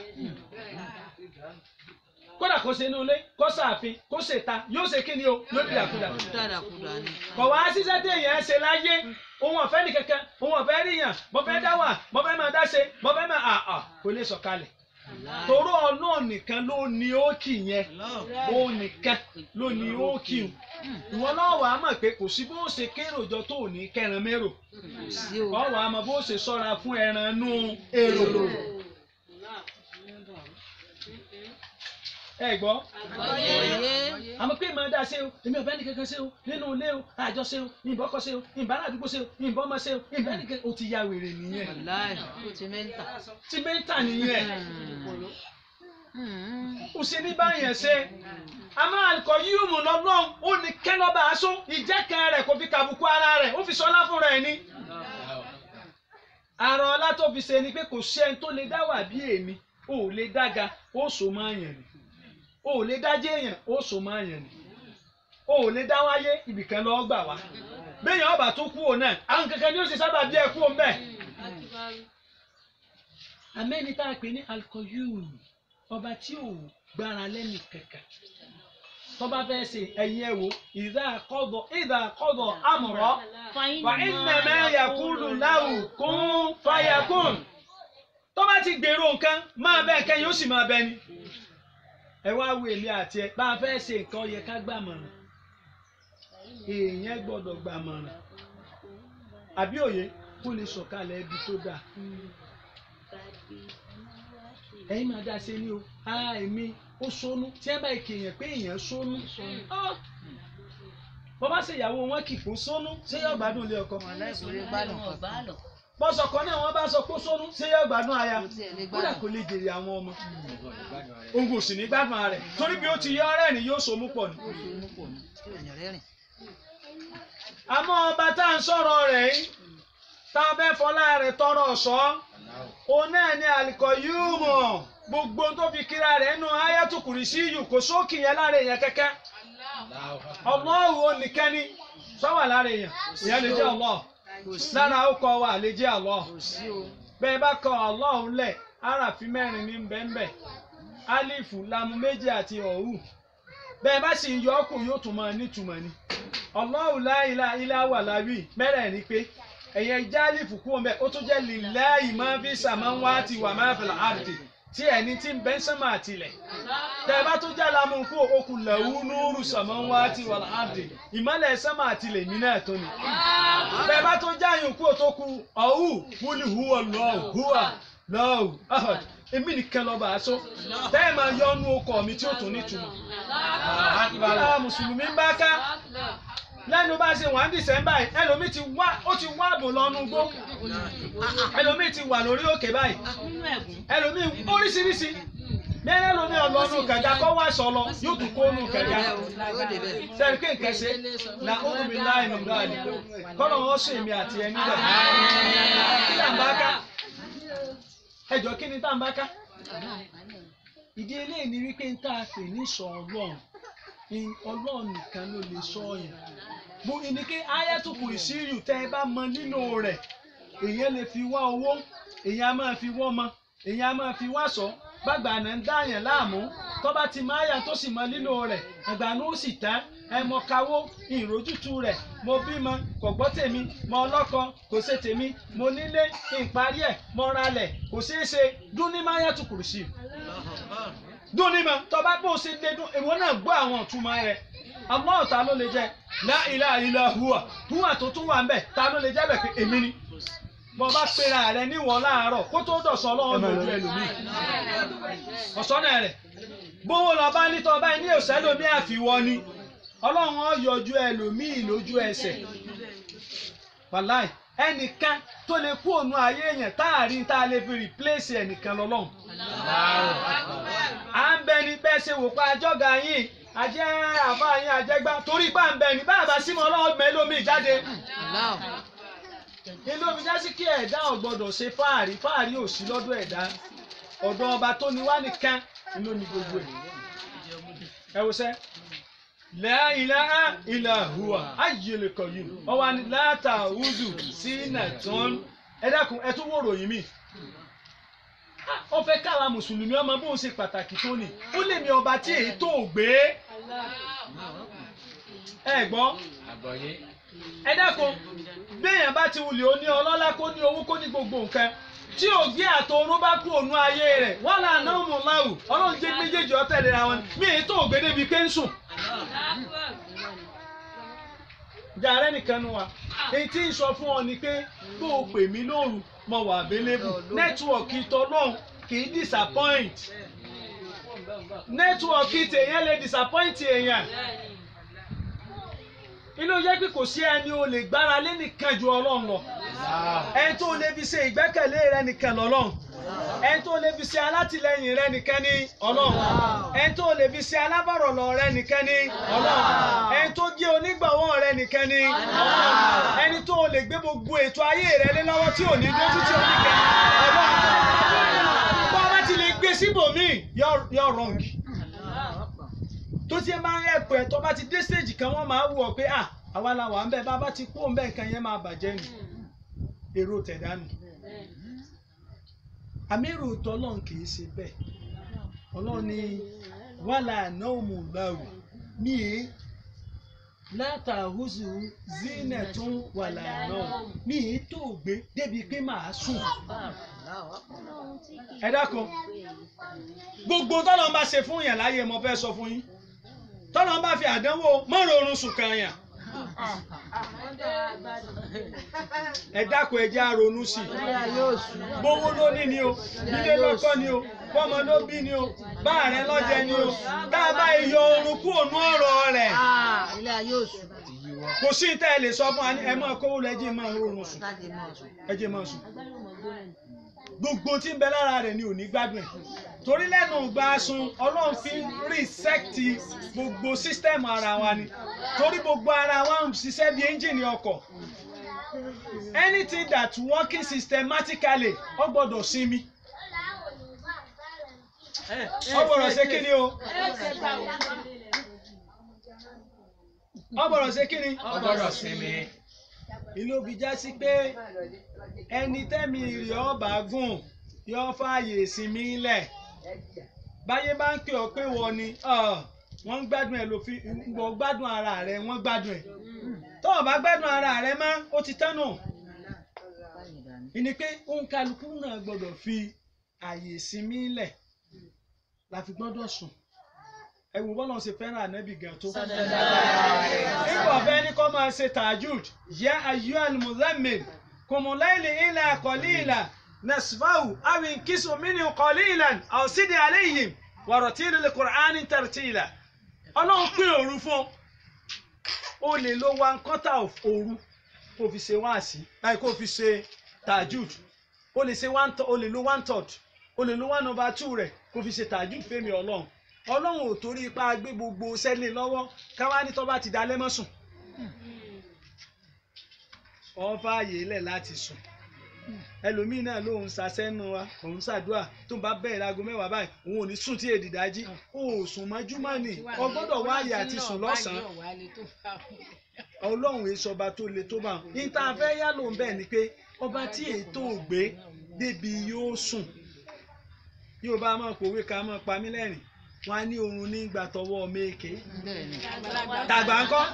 kódà kó ṣe inú ilé kó ṣààfin kó ṣèta yóò ṣe kí ni o yóò dìdàkudà dáradára ni. kọ̀ wá ṣiṣẹ́ tí èèyàn ṣe láyé òun ọ̀fẹ́ nìkankan òun ọ̀fẹ́ ríyàn mo fẹ́ dá wà mo fẹ́ máa dá ṣe mo fẹ́ máa àà kò lè sọ̀kalẹ̀ toró ọ̀nà nìkan ló ní ókì yẹn ó nìkan ló ní ókì o ìwọ náà wàá mọ̀ pé kò sí bó ṣe kérò jọ tó ò ní kẹran mérò kò sí o. ọ wàá mọ̀ bó ṣe ṣọ́ra fún ẹran nú èrò ẹ gbọ́ ọ̀yẹ́ àmọ́ pé màá dá ṣe o èmi ọ̀bẹ ní kankan ṣe o nínú ilé o àjọ ṣe o ìbọn kọ ṣe o ìbọn aládùúgbò ṣe o ìbọn ọmọ ṣe o ìbọn nìkan o ti ya wèrè nìyẹn wàláì ó ti mẹ́ta. ti mẹ́ta nìyẹn Mm. kò sí ní báyẹn ṣe àmọ́ àlùkò yìí mú lọ́lọ́run ó ní kẹ́lọ́bà aṣọ ìjẹ́kẹ́ rẹ̀ kò fi kàbùkù ara rẹ̀ ó fi sọlá fúnra ẹ̀ ní. àrùn ọlá tó fi ṣe ni pé kò sí ẹni tó lè dá wà bí èmi ó lè dága ó sò máa yàn ni ó lè dájẹ́ èèyàn ó sò máa yàn ni ó lè dá wáyé ibìkan lọ́ọ́ gbà wá béèyàn ọba tó kú òun náà àwọn kankan ni ó sì sábà bí ẹ kú òun bẹ́ẹ̀. àmẹ́ni tá a pè ní alkoyum ọba tí ò gbára lẹ́nu kankan tọ́ba fẹ́ ṣe ẹ̀yin ẹ̀ wò ìdá àkọ́dọ̀ ìdá àkọ́dọ̀ àmọ̀rọ̀ wà ìnàmẹ́ yakulu láwù kún fàyàkùn tọ́ba ti gbèrò nǹkan máa bẹ́ẹ̀ kẹ́yìn ó sì máa bẹ ni. ẹ wá wo èmi àti ẹ bá a fẹ́ ṣe nǹkan ó yẹ ká gbàmọ̀ràn èèyàn gbọ́dọ̀ gbàmọ̀ràn àbí òye kó lè sọ̀kalẹ̀ ibi tó dáa ẹ̀yin máa dá sí ni o ara èmi ó sọnù tí ẹ bá kéèyàn pé èèyàn sọnù bọ́ bá ṣe ìyàwó wọn kì kó sọnù ṣé yóò gbádùn ilé ọkọ wàláì kò lè gbádùn kankan. bọ́sọ̀kọ náà wọ́n bá sọ kó sọnù ṣé yóò gbádùn aya kò tiẹ̀ lè kódà gbádùn. kò lè jèrè àwọn ọmọ òun kò sì ní gbádùn ara rẹ̀ torí bí ó ti yọ ọ̀rẹ́ ni yóò so mú pọ̀ ni. ó fi inú pọ̀ ní tí ò ní rẹ́rìn. àmọ́ ọba tá à ń sọ̀rọ̀ rẹ̀ yìí tá a fẹ́ fọlá rẹ̀ tọrọ ọ̀ṣọ́ òun náà ni àlìkọ yóò mọ̀ gbogbo tó fi kíra rẹ̀ nù ayátukùrì sí yù kò sókè yẹn lára èèyàn kẹ́kẹ́ ọlọ́run ò nìkan ni sọ́wà lára èèyàn ìyẹn lè jẹ́ Allah kò sí lára ó kọ wa lè jẹ́ Allah kò sí o. bẹ́ẹ̀ bá kọ Allah lẹ̀ àràfin mẹ́rin ní bẹ́ẹ̀nbẹ́ alifu lamu méjì àti ọ̀hù bẹ́ẹ̀ bá sì ń yọ ọkù yóò tún máa nítumọ̀ ni Allahu la ilaha illa huwa láwì mẹ́rẹ̀ẹ̀rin pé ẹ̀yẹn já alifu kú ọmọ ẹ̀ ó tún jẹ́ lillahi ma fi samawati wa ma fil ardi tí ẹni tí ń bẹ́ sánmà àtìlẹ̀ tẹ́ ẹ bá tún já lamu kú okùn lahu nuru samawati wal ardi ìmọ̀lẹ̀ sánmà àtìlẹ̀ mi náà tó ni bẹ́ẹ̀ bá tún já yín kú tó kú ọ̀hù wúlì huwa Allahu huwa lọ́wọ́ ahad èmi nìkan lọ́ba aṣọ bẹ́ẹ̀ máa yọ ọ́nú ọkọ̀ mi tí ó tún nítumọ̀ kíláà mùsùlùmí ń bá ká lẹ́nu bá ṣe wà ní dìsẹ́mbà yìí ẹlòmíì ti wá ó ti wá ààbò lọ́nu gbó ẹlòmíì ti wà lórí òkè báyìí ẹlòmíì oríṣiríṣi bẹ́ẹ̀ ẹlòmíì ọlọ́nu kẹ̀kẹ́ kọ́ wá sọ lọ yóò tún kó nù kẹ̀kẹ́ sẹ́ni pé nǹkan ṣe na olùmí láì nù dáàlì kọ́nà wọn sún èmi àti ẹni bẹ̀ kí là ń bá ká ẹjọ́ kí ni tá à ń bá ká ìdí eléyìí ni wípé ń tá a pè ní sọ ọlọ́run ní ọlọ́run nìkan ló lè sọ yẹn bó ní kí ayatollah ìṣirò tẹ ẹ bá mọ nínú rẹ̀ èèyàn lè fi wá owó èèyàn á máa fi wọ́ ọmọ èèyàn á máa fi wá sọ gbàgbà náà ń dáyàn láàmú tó bá ti máa yà tó sì mọ nínú rẹ̀ àgbà náà ó sì tán ẹ mọ kawó ìrójútu rẹ̀ mo bímọ kò gbọ́ tèmi mo ọlọ́kọ kò ṣe tèmi mo nílé ìparí ẹ̀ mo ralẹ̀ kò ṣeé ṣe dún ní máa yàtú kùrùsì dún ní ma tó bá bó ṣe lé dún èwo náà gbọ́ àwọn ọ̀túnmá rẹ̀ Allah ta ló lè jẹ́ la ilaha illa huwa huwa tó tún wà ń bẹ̀ ta ló lè jẹ́ bẹ̀ pé èmi ni bọ́ bá pera rẹ níwọ̀n láàárọ̀ kó tó dọ̀sán ọlọ́run lójú ẹlòmíì ọ̀sán náà rẹ̀ bówó lọ bá ní tọ́ báyìí ní òsẹ́lómi àfiwọ́ ni ọlọ́run ó yọjú ẹlòmíì lójú ẹsẹ̀ wàláì ẹnìkan tó lè kú ònú ayé èèyàn táàrí tá a lè fi rìpléṣì ẹnìkan lọ́lọ́run à ń bẹ ní bẹ́ẹ̀ ṣe wò pa àjọgà yín àjẹ́ àbá yín àjẹgbá torí pa ń bẹ ní báàbá símọ́ ọlọ́run mẹ́lómi jáde ilé omi já sí kí ẹ̀dá ò gbọ́dọ̀ ṣe fáàrí fáàrí ò sí lọ́dọ̀ ẹ̀dá ọ̀dọ̀ ọba tó ní wá nìkan ló ní gbogbo ẹ̀ ẹ wò sẹ́ la ilaha illa huwa ayyul qayyum ọwọ́ ni látàwùzù sinatun ẹ dákun ẹ tún wò ròyìn mi ó fẹ́ káwa mùsùlùmí ọmọ bóun ṣe pàtàkì tó ní ó lè mi ọba tí èyí tó gbé ẹ gbọ́ àgbọ̀yé ẹ dákun béèyàn bá ti wulẹ̀ ó ní ọlọ́lá kó ní owó kó ní gbogbo nǹkan tí ògbé àtọ̀run bá kú ònú ayé rẹ̀ wọ́n là náà mú láwù ọlọ́run jẹ́ méjèèjì ọ̀tẹ̀ lè ra wọn mí èyí tó ògbé débi pé ń sùn. jàre nìkan nu wa èyí tí ń sọ fún ọ ni pé kó o pè mí lóru mo wà available nẹ́tíwọ̀kì tọ́lọ́hún kì í disappoint nẹ́tíwọ̀kì tèèyàn lè disappoint èèyàn inú jẹ́ pé kò sí ẹni o lè gbára lé nìkan ju ọlọ́run lọ ẹni tó lè fi ṣe ìgbẹ́kẹ̀lé rẹ nìkan lọ́lọ́run ẹni tó lè fi ṣe alátìlẹyìn rẹ nìkan ní ọlọ́run ẹni tó lè fi ṣe alábọ̀rọ̀lọ̀ rẹ nìkan ní ọlọ́run ẹni tó jẹ́ onígbàwọ́ rẹ nìkan ní ọlọ́run ẹni tó lè gbé gbogbo ètò ayé rẹ lé lọ́wọ́ tí ò ní dójú tí ò ní kẹ́ ọlọ́run bá a bá ti lè gbé síbòmíì yọ wrong tó ti máa ń ẹ̀pọ̀ ẹ̀ tó bá ti dé stage kan wọ́n máa wù ọ́ pé ah àwa la wà ń bẹ̀ bá bá ti kú òun bẹ́ẹ̀ nǹkan yẹn máa bàjẹ́ nù èrò tẹ̀dánù àmì èrò tọ́lọ́n kì í ṣe bẹ́ẹ̀ ọlọ́run ni wàhálà náà mú láwù mí è látàhùsù zínẹ̀ tún wàhálà náà mí è tó gbé débi pé màá sùn ẹ dákun gbogbo tọ́lọ́ ń bá ṣe fún yàn láyé mo fẹ́ sọ fún yín tọ́lọ́ ń bá fi àdánwò mọ́rọ̀ oorun sùn kan yàn ẹ dákun ẹ jẹ́ àrònú sí i gbowó ló ní ni o ilé lọ́kọ́ ni o fọmọ ló bí ni o bá rẹ lọ́jẹ ni o tá a bá yọ oorun kú ònú ọ̀rọ̀ rẹ̀ ilé ayé oṣù kò sí tẹ́ ẹ lè sọ fún wa ní ẹ máa kówó lọ ẹ jẹ́ máa rọrùn sùn láti máa sùn. ẹ jẹ́ máa sùn gbogbo tí ń bẹ lára rẹ̀ ni ò ní gbádùn ẹ̀ torí lẹ́nu ìgbà sun ọlọ́run fi ń rìsẹ́kìtì gbogbo sísítẹ́ẹ̀mù ara wa ni torí gbogbo ara wa ń ṣiṣẹ́ bí ẹ́ńjìnì ọkọ̀ anything that working systematically ó gbọ́dọ̀ sinmi ó gbọ́dọ̀ ṣe kí ni o ó gbọ́dọ̀ ṣe kí ni ó gbọ́dọ̀ sinmi. ìlú òbí já sí pé ẹni tẹ́mi rẹ̀ ọba gùn yóò fààyè ìsinmi lẹ̀ báyé bá ń pè ọ́ pé wọ́n ni ọ, wọ́n ń gbádùn ẹ̀ ló fi wọ́n gbádùn ara rẹ̀ wọ́n gbádùn ẹ̀ tó o bá gbádùn ara rẹ̀ mọ́ ó ti tán nù ìní pé òun kálukú náà gbọ́dọ̀ fi àyè ìsinmi lẹ̀ la fi gbọ́dọ̀ sùn ẹ wò bọ́lá ṣe fẹ́ràn ànábì gan tó. nígbà ọ̀fẹ́ ní kọ́ máa ṣe tajud yá ayú al-muzammil kùmùláìlì ilà qalila nasfahu awin kisu mini qalilan aw sidi alayhim wàrọ̀tìlì l-Qur'ani tartila. ọlọ́run pín òru fún o lè lo one quarter of òru kó fi ṣe wáàsí ẹ kó fi ṣe tajud o lè ṣe one o lè lo one third o lè lo one over two rẹ̀ kó fi ṣe tajud fẹ́mi ọlọ́run ọlọ́run ò torí ipá gbé gbogbo sẹ́lẹ̀ lọ́wọ́ káwá ní tọ́ bá ti dalẹ́ mọ́ sùn. wọ́n fààyè lẹ̀ láti sùn ẹlòmíín náà lòun ṣàṣẹ́nu wa òun ṣàdúrà tó ń bá bẹ̀rẹ̀ aago mẹ́wàá báyìí òun ò ní sùn tí èdè dájí ó sùn mọ́júmọ́ ni o gbọ́dọ̀ wá àyè àti sùn lọ́sàn-án ọlọ́run èso ọba tó le tó bá wọn ní tá a fẹ́ yá lòun bẹ́ẹ̀ ni pé ọba tí ètò ògbé débi yóò sùn yóò bá máa pòwe ká máa pa mí lẹ́rìn wọn á ní oorun ní ìgbà tọwọ́ méèké tàgbà ńkọ́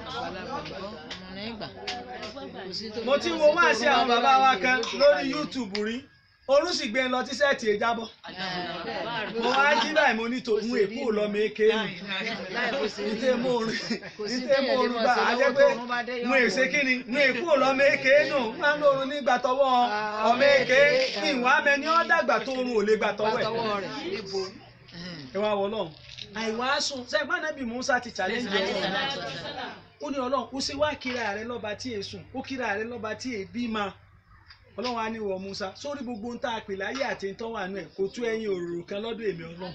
mo ti wo wá sí àwọn bàbá wa kan lórí YouTube rí orun sì gbé lọ tí sẹ́ẹ̀tì ẹ̀ jábọ́ mo wá jí báyìí mo ní tòun èkó lọ méèké nù ìtẹ́ mo rìn ìtẹ́ mo rìn bá a jẹ́ pé mo èsè kíni mo èkó lọ méèké nù máa ń lórun nígbà tọwọ́ ọ̀méèké ìwà mẹ́ni ọ́ dàgbà tó orun ò lè gbà tọwọ́ ẹ̀ ẹ wá wọ Ọlọ́run àìwàásùn sẹgbọn anabi Musa ti challenge Ọlọ́run ó ní Ọlọ́run ó ṣe wá kíra rẹ lọba tí è sùn ó kíra rẹ lọba tí è bí ma Ọlọ́run á ní wọ Musa sórí gbogbo ń tá a pè láyé àti ń tọ́wọ́ àánú ẹ̀ kò tú ẹyin òróró kan lọ́dọ̀ èmi Ọlọ́run.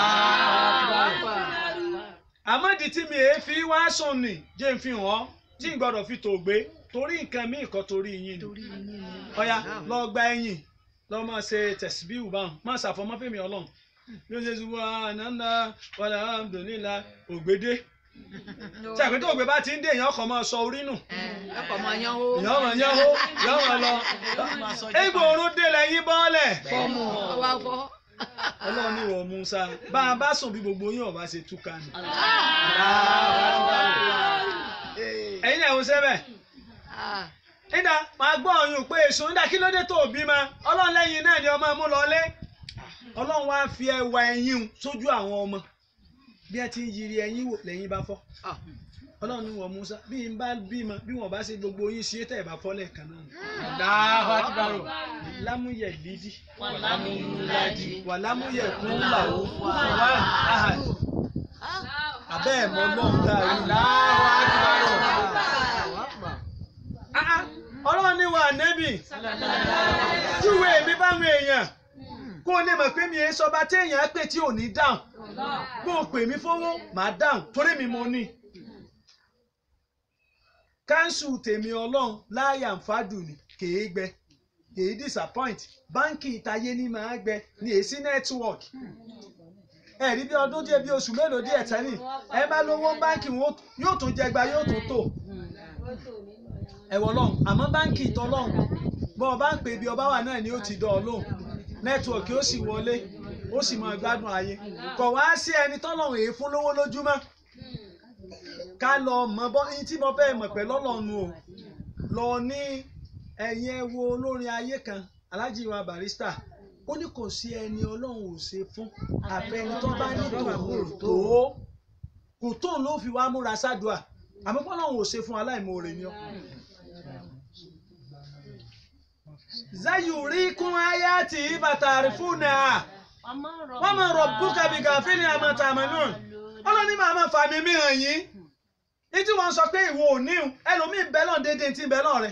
àmọ́ di tí mi èé fi wá sùn nì jẹ́ ń fi hàn ọ́ tí n gbọ́dọ̀ fi tò gbé torí nǹkan míì kan torí yín ni ọ̀ya lọ gba ẹyin lọ́ máa ṣe tẹ̀síbíù báwọn máa ṣàfọmọ́ fèmí Ọlọ́run yóò ṣe ṣubú ànánà wàlà alhamdulillah ògbédé tí àpótí ògbé bá ti ń dé èèyàn ọkọ̀ máa sọ orí nù ẹkọ máa yan ó èèyàn máa yán hó èèyàn máa lọ égbò orun dé lẹ́yìn bọ́ọ̀lẹ̀ fọmù ọwọ́ afọ. ọlọ́run ní ìwọ̀ Musa bá a bá sùn bí gbogbo yín ọba ṣe túká ni ẹ̀yin náà ò sẹ́bẹ̀ nígbà máa gbọ́ ọyún pé èso nígbà kí ló dé tó bí ma ọlọ́run lẹ́yìn náà ni ọmọ mú lọlé ọlọ́run wá fi ẹwà ẹyin sójú àwọn ọmọ bí ẹ ti ń yiri ẹyin wò lẹ́yìn bá fọ́ ọlọ́run ní wọ́n Musa bí n bá bímọ bí wọ́n bá ṣe gbogbo yín ṣe tẹ̀ bá fọ́ lẹ́ẹ̀kan náà ni. lámúyẹ̀ lídì wà lámúyẹ̀ kún làwọ̀ wà áhàn abẹ́ ẹ̀ mọ́ lọ́n tá a rí. Ah, ah, ọlọ́run ní wà nẹ́bì júwe mi báwọn èèyàn kó o lè mọ̀ pé mi ẹ sọba téèyàn pè tí ò ní dáhùn bó o pè mí fowó màá dáhùn torí mi mo ní. káńsù tèmi ọlọ́run láàyà ń fàdùn ní kèé gbẹ kèé disappoint báńkì ìtayé ní máa gbẹ ní èsì network ẹ rí bí ọdún díẹ̀ bí oṣù mélòó díẹ̀ tẹ́lẹ̀ ẹ bá lówó báńkì wọn yóò tún jẹgba yóò tún tò ẹ wọ lọ́hùn àmọ́ báńkì ìtọ́lọ́hùn bọ́ ọ bá ń pè bí ọba wà náà ni ó ti dán ọ lóhùn nẹ́tíwọ̀kì ó sì wọlé ó sì máa gbádùn ayé kọ̀ wá sí ẹni tọ́lọ́run èé fún lówó lójúmọ́ ká lọ mọ bọ́ ní tí mo fẹ́ mọ̀ pẹ́ lọ́lọ́nu o lọ ní ẹ̀yìn ẹ wo olórin ayé kan Alhaji wa Barrister ó ní kò sí ẹni ọlọ́run ò ṣe fún àfẹni tó bá ní tòun ò tó kò tóun ló fi wá múra sádùá àmọ́ bọ́lọ́run ò ṣe fún aláìmoore ni ọ́ zayurikum ayati batarifuna wọ́n mọ̀ rọ̀ búkà bí gàfíìnì àmọ́ta àmọ́nùn ọlọ́ni máa máa fà mí mí hàn yín ní tí wọ́n sọ pé ìwọ ò ní ẹlòmíì bẹ́lọ̀ déédéé tí ń bẹ́lọ̀ rẹ̀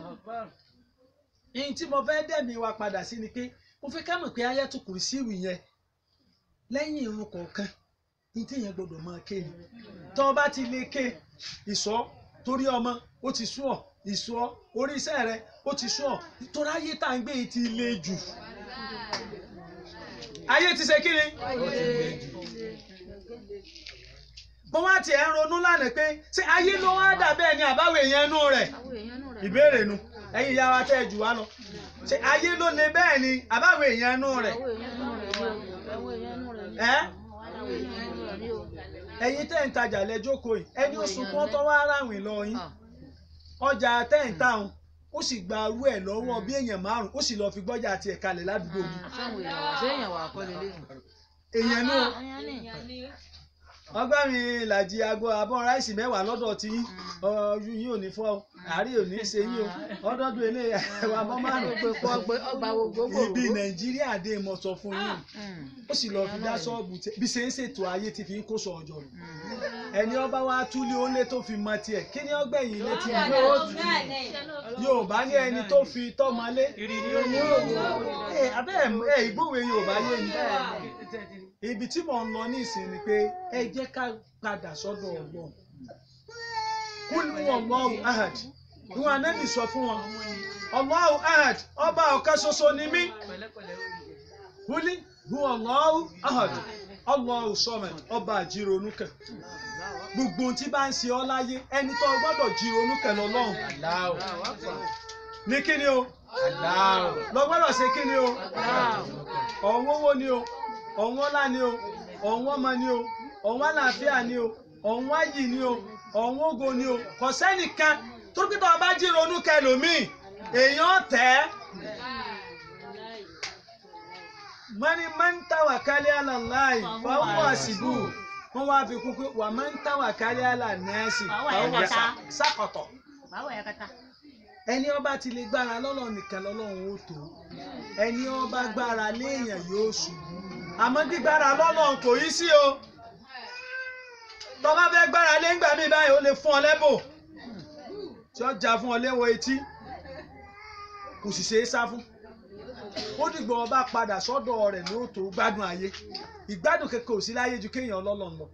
yín tí mo fẹ́ dẹ̀mí wa padà sí ni pé mo fẹ́ ká mọ̀ pé ayatu kùrìsíwì yẹn lẹ́yìn irun kọ̀ọ̀kan ní tí yẹn gbọ́dọ̀ máa ké ni tọ́ bá ti lè ké ìsọ́ torí ọmọ ó ti sún ọ ìsọ́ orí iṣẹ́ rẹ ó ti sún ọ torí ayé tá à ń gbé yìí ti le jù ayé ti ṣe kí ni bó wá tiẹ̀ ń ronú lánàá pé ṣé ayé ló wá dà bẹ́ẹ̀ ni àbáwò èèyàn inú rẹ̀ ìbéèrè nu ẹ̀yin ìyá wa tẹ́ ẹ jù wá lọ ṣe ayé ló le bẹ́ẹ̀ ni àbáwọ̀ èèyàn inú rẹ̀ ẹ́ ẹ̀yin tẹ́ ń tajà lẹ́jọ́kọ̀ yìí ẹni ó sunkún tó wá ráwìn lọ yín ọjà tẹ́ ń tàun ó sì gba arú ẹ̀ lọ́wọ́ bí èèyàn márùn ó sì lọ́ọ́ fi gbọ́jà tiẹ̀ kalẹ̀ ládùúgbò mi Séèyàn wà kọ́ lélẹ́yìn. èèyàn náà ọgbà mi làjì aago abọ́ ráìsì mẹ́wàá lọ́dọ̀ tí ọyún yín ò ní fọ́ àárẹ̀ ò ní ṣe yín o ọdọọdún ilé ẹwà abọ́ márùn Ọgbà gbogbo. ibi nàìjíríà dé mo sọ fún yín ó sì lọ́ọ́ fi dá ṣọ́ọ̀bù tẹ bí ṣe ń ṣètò ayé ti fi ń kó sọ ọjọ́ nù ẹni ọba wa túlé ó lé tó fi mọ tiẹ̀ kí ni ọgbẹ̀yìn ilé ti mú yorùbá ní ẹni tó fi tọ́mọlé ẹ abẹ́ ẹ ìgbóhùn yorùbá yé ni ibi tí mò ń lọ ní ìsìn ni pé ẹ jẹ́ ká padà sọ́dọ̀ ọlọ́run kúlù Allahu ahad ìwọ̀n anẹ́bì sọ fún wọn Allahu ahad ọba ọ̀kan ṣoṣo ni mí kúlì ìwọ̀n Allahu ahad Allahu samad ọba àjírònú kẹ gbogbo ohun tí bá ń ṣe ọ́ láyé ẹni tó gbọ́dọ̀ jírònú kẹ lọ́lọ́run ní kíni o lọ gbọ́dọ̀ ṣe kíni o ọ̀hún owó ni o ọ̀hún ọlá ni o ọ̀hún ọmọ ni o ọ̀hún àlàáfíà ni o ọ̀hún ayì ni o ọ̀hún ògo ni o kò sẹ́nìkan tó kí tó o bá jí ronú kẹlòmíì èèyàn tẹ́ mọ́ni máa ń tàwà kálí àlàláì fáwọn àsìbù wọ́n wá fi kún pé wà máa ń tàwà kálí àlànẹ́ẹ̀sì fáwọn sàkọ̀tọ̀ ẹni ọba ti lè gbára lọ́lọ́ nìkan lọ́lọ́run ó tó ẹni ọba gbára léèyàn yóò ṣubú àmọ́ gbígbára lọ́lọ́run kò yí sí o tọ́ba fẹ́ gbára lé ńgbà mí báyìí ó lè fún ọ lẹ́bò tí ó jà fún ọ léwọ etí kò sì ṣe é sá fún ó dìgbò ọba padà sọ́dọ̀ rẹ̀ lóòótọ́ gbádùn ayé ìgbádùn kẹ̀kẹ́ ò sí láyé ju kéèyàn ọlọ́lọ́run lọ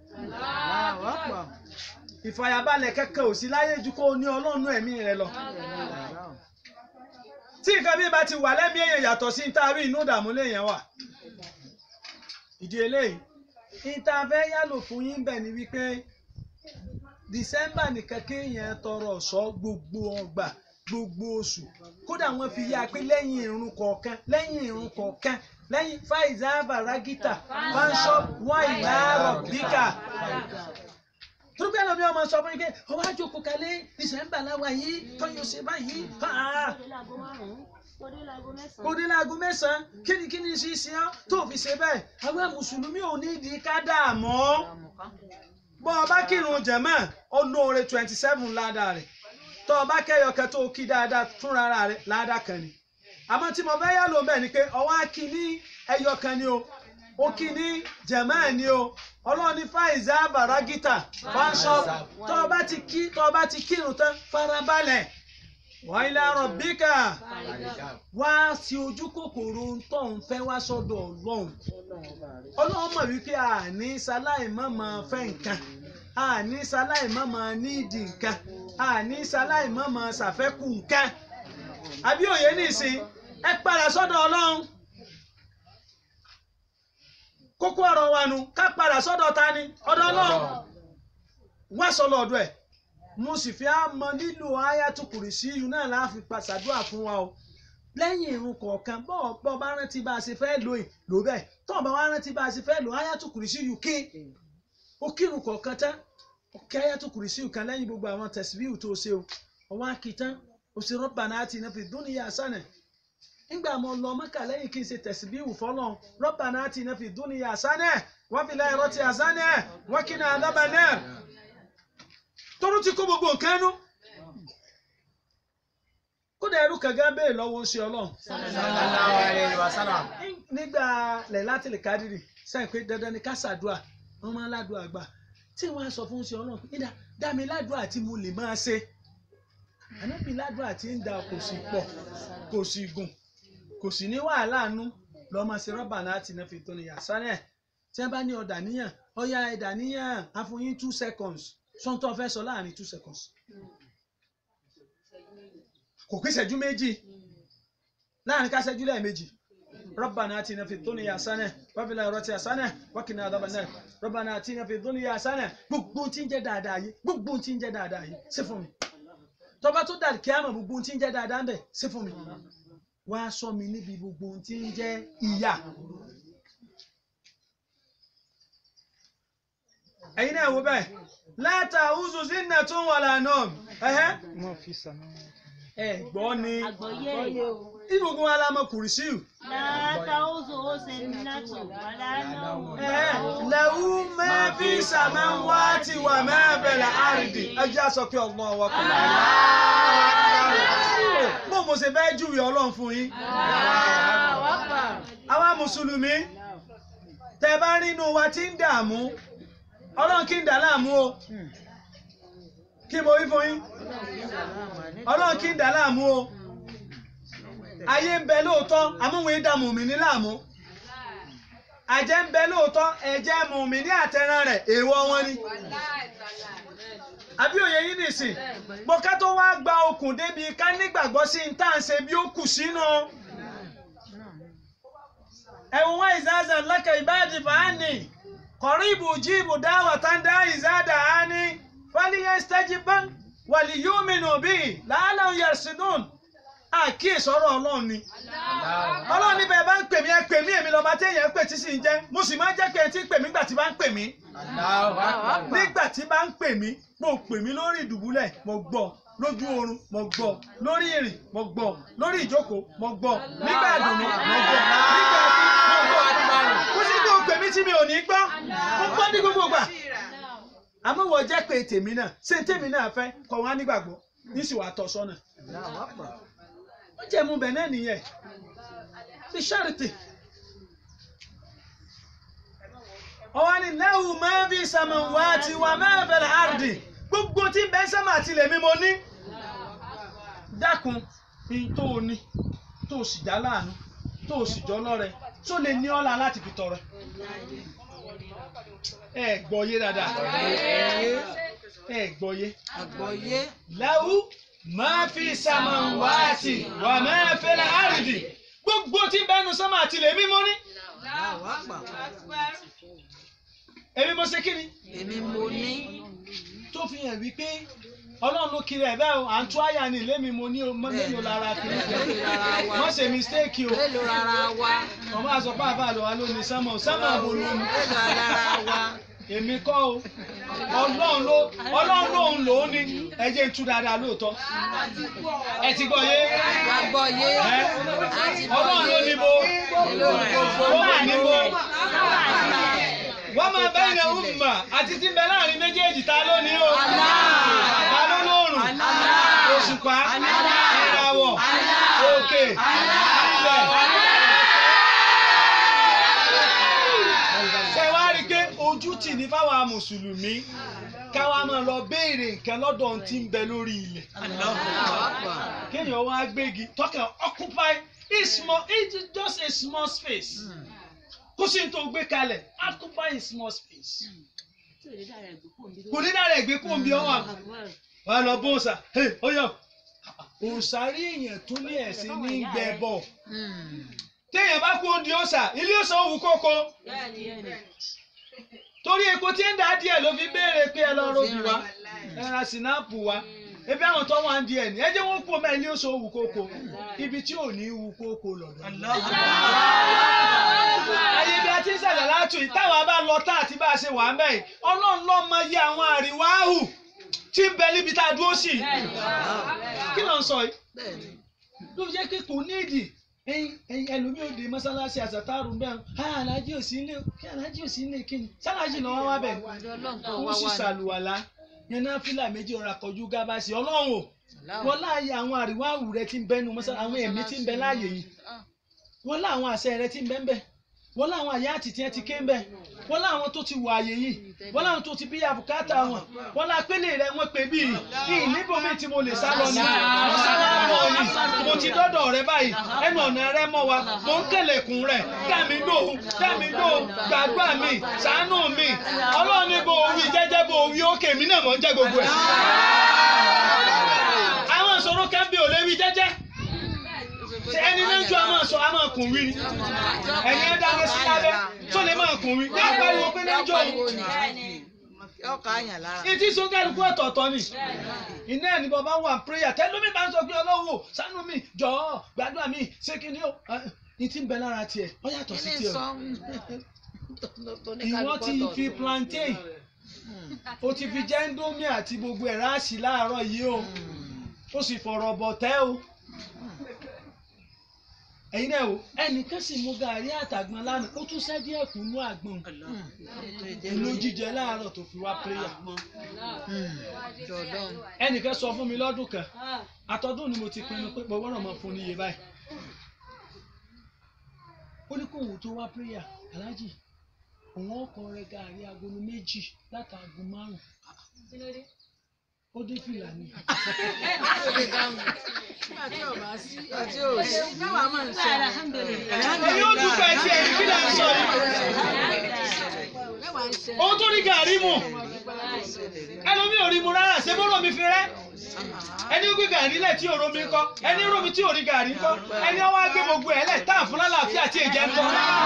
ìfàyàbalẹ̀ kẹ̀kẹ́ ò sí láyé ju kó o ní ọlọ́run ẹ̀mí rẹ lọ tí nǹkan bí ba ti wà lẹ́mí èèyàn yàtọ̀ sí ní tàbí inú ìdààmú léèyàn wà ìdí eléyìí níta fẹ́ yálò fún yín bẹ̀ ni wípé December nìkan kéèyàn tọrọ ọ̀ṣọ́ gbogbo ọgbà gbogbo oṣù kódà wọ́n fi yá pé lẹ́yìn irun kọ̀ọ̀kan lẹ́yìn irun kọ̀ọ̀kan lẹ́yìn faiza baragita fanshop wọ́n ìlà rọ̀bíkà torí pé ẹlòmíì ọmọ sọ fún yín pé ọwọ́ àjòkò kalẹ̀ December láwa yìí tọ́yọ̀ ṣe báyìí òde láago mẹ́sàn-án kíni kíni sí sí ọ́ tó fi ṣe bẹ́ẹ̀ àwọn mùsùlùmí ò ní ìdí ká dààmú bọ́ ọ bá kírun jẹ̀mọ́ olóore twenty seven ládàá rẹ̀ tọ́ ọ bá kẹ́yọ̀kẹ́ tó kí dáadáa fúnra rẹ̀ ládàá kan ni àmọ́ tí mo fẹ́ yà ló bẹ́ẹ̀ ni pé ọwọ́ á kí ní ẹyọkan ni o ó kí ní jẹ̀mọ́ ni o ọlọ́run ní fàìzà bàrágítà fáṣọ tọ́ ọ bá ti kí tọ́ ọ bá ti kírun tán farabalẹ̀ wọ́n ilé arọ bíkà wá sí ojú kòkòrò tó ń fẹ́ wá sọ́dọ̀ ọlọ́run ọlọ́run mọ̀ wípé àní sáláì má máa fẹ́ nǹkan àní sáláì má máa nídìí nǹkan àní sáláì má máa ṣàfẹ́kù nǹkan àbí òye nìsín ẹ padà sọ́dọ̀ ọlọ́run kókó ọ̀rọ̀ wa nu ká padà sọ́dọ̀ ta ni ọ̀dọ̀ ọlọ́run wá sọ́dọ̀ ọ̀dọ̀ ẹ̀ mo sì fi àmọ́ lílo ayatu kùrìsí yìí náà láàfin pàṣàdúrà fún wa o lẹ́yìn irun kọ̀ọ̀kan bọ́ọ̀ bọ́ bá rántí bá a ṣe fẹ́ lò ì lò bẹ́ẹ̀ tó bá wá rántí bá a ṣe fẹ́ lò ayatu kùrìsí yìí ké o kírun kọ̀ọ̀kan tán o kí ayatu kùrìsí yìí kan lẹ́yìn gbogbo àwọn tẹ̀síbíù tó ṣe o ọwọ́ akitán o sì Rabbana atina fid dunya hasana nígbà mo lọ Mẹ́kà lẹ́yìn kí n ṣe tẹ̀síbíù fọlọ́n Rabbana atina fid dunya hasana wa fil akhirati hasana wa qina adhaban nar tọ́rọ ti kó gbogbo nǹkan ẹnu kódà ẹrú kẹgẹ bẹ́ẹ̀ lọ́wọ́ ń ṣe ọlọ́run. sallallahu alayhi wa sallam. nígbà Lailatul Qadri sẹ́yìn pé dandan ni ká ṣàdúà wọ́n máa ń ládùúà gbà tí wọ́n á sọ fún ṣe ọlọ́run pé dá mi ládùúà tí mo lè máa ṣe ànábì ládùúà tí ń da kò sì pọ̀ kò sì gùn kò sì ní wàhálà nú lọ́mọ sí Rabbana atina fid dunya hasanah tí wọ́n bá ní ọ̀dà níyàn ọ̀yà ẹ̀dà níyàn á fún yín two seconds sọ́ńtọ́ fẹ́ sọ láàrin two seconds kò pé ìṣẹ́jú méjì láàrin ká ṣẹ́jú lẹ́ẹ̀mejì Rabbana atina fid dunya hasanah wa fil akhirati hasanah wa qina adhaban nar Rabbana atina fid dunya hasanah gbogbo tí ń jẹ́ dáadáa yìí gbogbo tí ń jẹ́ dáadáa yìí ṣe fún mi tọ́ba tó dàrí kíámà gbogbo tí ń jẹ́ dáadáa ń bẹ̀ ṣe fún mi wá sọ mi níbi gbogbo ohun tí ń jẹ́ ìyà. ẹ̀yin náà wo bẹ́ẹ̀ látà uzu zinna tún wà lànà ẹ̀hẹ́ ẹ gbọ́ ni àgbọ̀yé ibùkún alámọ kùrìsíù láta oṣù oṣù nàtò wàlá náà ẹ̀hẹ́ lẹ́wù mẹ́fì sàmáwáàtì wà mẹ́bẹ̀lẹ̀ àrídì ẹjẹ́ sọ pé ọgbọ́n ọwọ́ kan. bó mo ṣe fẹ́ júwe ọlọ́run fún yín àwa mùsùlùmí tẹ bá rí inú wa tí ń dààmú ọlọ́run kí ń dà láàmú o kí mo wí fún yín ọlọ́run kí ń dà láàmú o ayé ń bẹ lóòótọ́ àmúwọn ìdààmú mi ní láàmú àjẹ́ ń bẹ lóòótọ́ ẹ̀jẹ̀ mùmí ní àtẹran rẹ̀ èèwọ̀ wọn ni àbí òye yín nìsín mo ká tó wá gba okùn débi ká nígbàgbọ́ sí ní tá à ń ṣe bí ó kù sínú ẹ̀wọ̀n wá ìzáàzà lẹ́kẹ̀ ìbáàdì fàánì kọ̀ríbù jíìbù dáwà tá ń dá ìzáàdà á ní fálíyẹ́ stẹ́jì bán wàlí yúmínú bí làálà yẹ̀sìnún àkíyèsí ọ̀rọ̀ ọlọ́run ni ọlọ́run níbẹ̀ bá ń pè mí ẹ pè mí èmi lọ́ba téèyàn ń pè tí sì ń jẹ́ mo sì máa ń jẹ́ pé ẹ ti ń pè mí nígbà tí bá ń pè mí nígbà tí bá ń pè mí mo pè mí lórí ìdùbúlẹ̀ mo gbọ́ lójú oorun mo gbọ́ lórí ìrìn mo gbọ́ lórí ìjókòó mo gbọ́ nígbà ìdùnnú mo gbọ́ nígbà ẹkún mo gbọ́ kó sì kó pè mí tí mi ò ní gbọ́ mo gbọ́ ní gbogbo gbà àmọ́ wọ́n jẹ́ pé tèmi náà ṣé tèmi náà fẹ́ kọ́ wọn á nígbàgbọ́ ní sì wàá tọ́ sọ́nà ó jẹ́ mu bẹ̀ náà nìyẹn bí sáré ọwọ́ ni lẹ́hùn máa bí sàmùwá ti wà máa bẹ̀rẹ̀ àrùdì gbogbo tí bẹ́ẹ̀ sẹ́mà ti lèmi mo ní. dákun ní tó o ní tó o sì já láàánú tó o sì jọ lọ́rẹ tó lè ní ọ́la láti fi tọrẹ. ẹ gbọ́ yé dáadáa ẹ gbọ́ yé. àgbọ̀yé lẹ́hùn máa fi sàmùwá ti wà máa bẹ̀rẹ̀ àrùdì gbogbo tí bẹ́ẹ̀ sẹ́mà ti lèmi mo ní. láwọ̀ àpà èmi mo ṣe kí ni. èmi mo ní tó fi hàn wípé ọlọ́run ló kiri ẹ̀ bẹ́ẹ̀ o à ń tú àyà ni lémi mo ní o mọ mélòó lára kiri Mélòó lára wa. wọ́n ṣe mistake o mélòó rárá wa ọmọ àṣọ pàápàá àlọ́ wa ló ní sánmọ̀ sánmọ̀ àbò ló ní mélòó rárá wa èmi kọ́ o ọlọ́run ló ọlọ́run lòun lò ó ní ẹ jẹ́ ń tú dáadáa lóòótọ́ ẹ ti gbọ́ yé àgbọ̀yé ẹ àti ọlọ́run ló ní bo ó wà ní bo wọ́n máa bẹ́ẹ̀ ní ọ̀húnmá àti tí ń bẹ láàrin méjèèjì ta ló ní o ta ló lóòrùn òṣùpá ìràwọ̀ òkè ilẹ̀. ṣé wàá rí i pé ojú tì ní fáwọn mùsùlùmí káwa máa lọ béèrè nǹkan lọ́dọ̀ ohun tí ń bẹ lórí ilẹ̀ kéèyàn wá gbégi tọkàn occupy a small it's just a small space kó sì ń tó gbé kalẹ̀ occupy a small space kò ní dára ẹ̀gbẹ́ kó ń bí ọwọ́ àgbà wà lọ bó òòsà ó yọ òòsà rí èèyàn tó ní ẹ̀sìn ní gbẹ bọ̀ téèyàn bá kú di òòsà ilé òòsà òwú kókó torí epo tí ń dà díẹ̀ ló fi béèrè pé ẹ lọ robi wa ẹ ra sinapu wa ebi àwọn tó wà ń di ẹ ní ẹ jẹ́ wọ́n kú ọmọ ilé òòsà òwú kókó ibi tí ò ní wú kókó lọ́dọ̀ ayé bí a ti ń ṣẹlẹ̀ látù yìí táwa bá lọ tá àti bá a ṣe wà ń bẹ̀ yìí ọlọ́run ló mọ iye àwọn àríwá hù tí ń bẹ níbi tá a dúró sí yìí kí ló ń sọ yìí bẹ́ẹ̀ni ló fi jẹ́ pé kò nídìí ẹyin ẹyin ẹlòmíì òde mọ́sálásí àṣàtàrù bẹ́ẹ̀ ha alájí ò sí ilé kí alájí ò sí ilé kí ni sálájì náà wá wá bẹ̀ ó sì ṣàlùwàlá yẹn náà fílà méjì ọ̀rọ̀ àkọ́jú gábàásì ọlọ́run o wọ́n láàyè àwọn àríwá hù rẹ ti ń bẹ́nu mọ́sálásí àwọn ẹ̀mí ti ń bẹ láàyè yìí wọ́n láwọn àṣẹ rẹ ti ń bẹ ń bẹ wọ́n láwọn àyà àtìtì ẹ ti ké ń bẹ wọ́n láwọn tó ti wọ àyè yìí wọ́n láwọn tó ti bí àbùkátà wọn wọ́n lá pélé rẹ wọ́n pè bíi kí níbòmí tí mo lè sá lọ ní mo sá lọ mọ́ ni mo ti dọ́dọ̀ rẹ báyìí ẹnu ọ̀nà rẹ mọ́ wa mo ń kẹlẹ̀kùn rẹ̀ dàmí lóhùn dàmí lóhùn gbàgbà mi ṣàánú mi ọlọ́run ní bò wí jẹ́jẹ́ bò wí ókè mi náà mọ̀ ń jẹ́ gbogbo ẹ̀. àwọn ìṣòro kẹ́ńbì ò lè wí jẹ́jẹ́ ṣe ẹni náà ju àmọ́ sọ àmọ́ kùn wí ni ẹni ẹ dáná sí lábẹ́ tó lè máa kùn wí ní àpariwo pé náà jọ òun yóò ká àyàn lára. ìdí sókàlùkù ọ̀tọ̀ọ̀tọ̀ ni iná ẹ̀ ní bàbá wà prayer tẹ́lómi bá ń sọ pé ọlọ́wọ́ ṣàánú mi jọ̀ọ́ gbàdúrà mi ṣé kí ni ó ní tí ń bẹ lára tiẹ̀ ó yàtọ̀ sí kí ni tiẹ̀ sọ ìwọ ti fi plantain o ti fi jẹ́ńdómì àti gbogbo ẹ̀ ráàsì láàárọ̀ yìí o ó sì fọ̀rọ̀ bọ̀ tẹ́ o ẹ̀yin náà o ẹnìkan sì mú gàrí àtàgbọn lánàá ó tún ṣẹ́ díẹ̀ kù nú àgbọn èlò jíjẹ láàárọ̀ tó fi wá prayer Jordan. ẹnìkan sọ fún mi lọ́dún kan àtọ́dún ni mo ti pinnu pé mo gbọ́dọ̀ máa fún níye báyìí ó ní kóhùn tó wá prayer aláàjì òun ọkọ rẹ gàrí agolo méjì látàgùn márùn ó dé fìlà ni Àti òsì. èyí ó dúpẹ́ tí ẹni kí là ń sọ yìí òun tó ní gàrí mu ẹlòmí ò rí mu rárá ṣé bó romi fi rẹ́ ẹni ó gbé gàrí lẹ̀ tí ò romi kọ́ ẹni romi tí ò rí gàrí kọ́ ẹni ọwọ́ á gbé gbogbo ẹ̀ lẹ̀ táà fún lálàáfíà tí èjẹ́ ń kọ́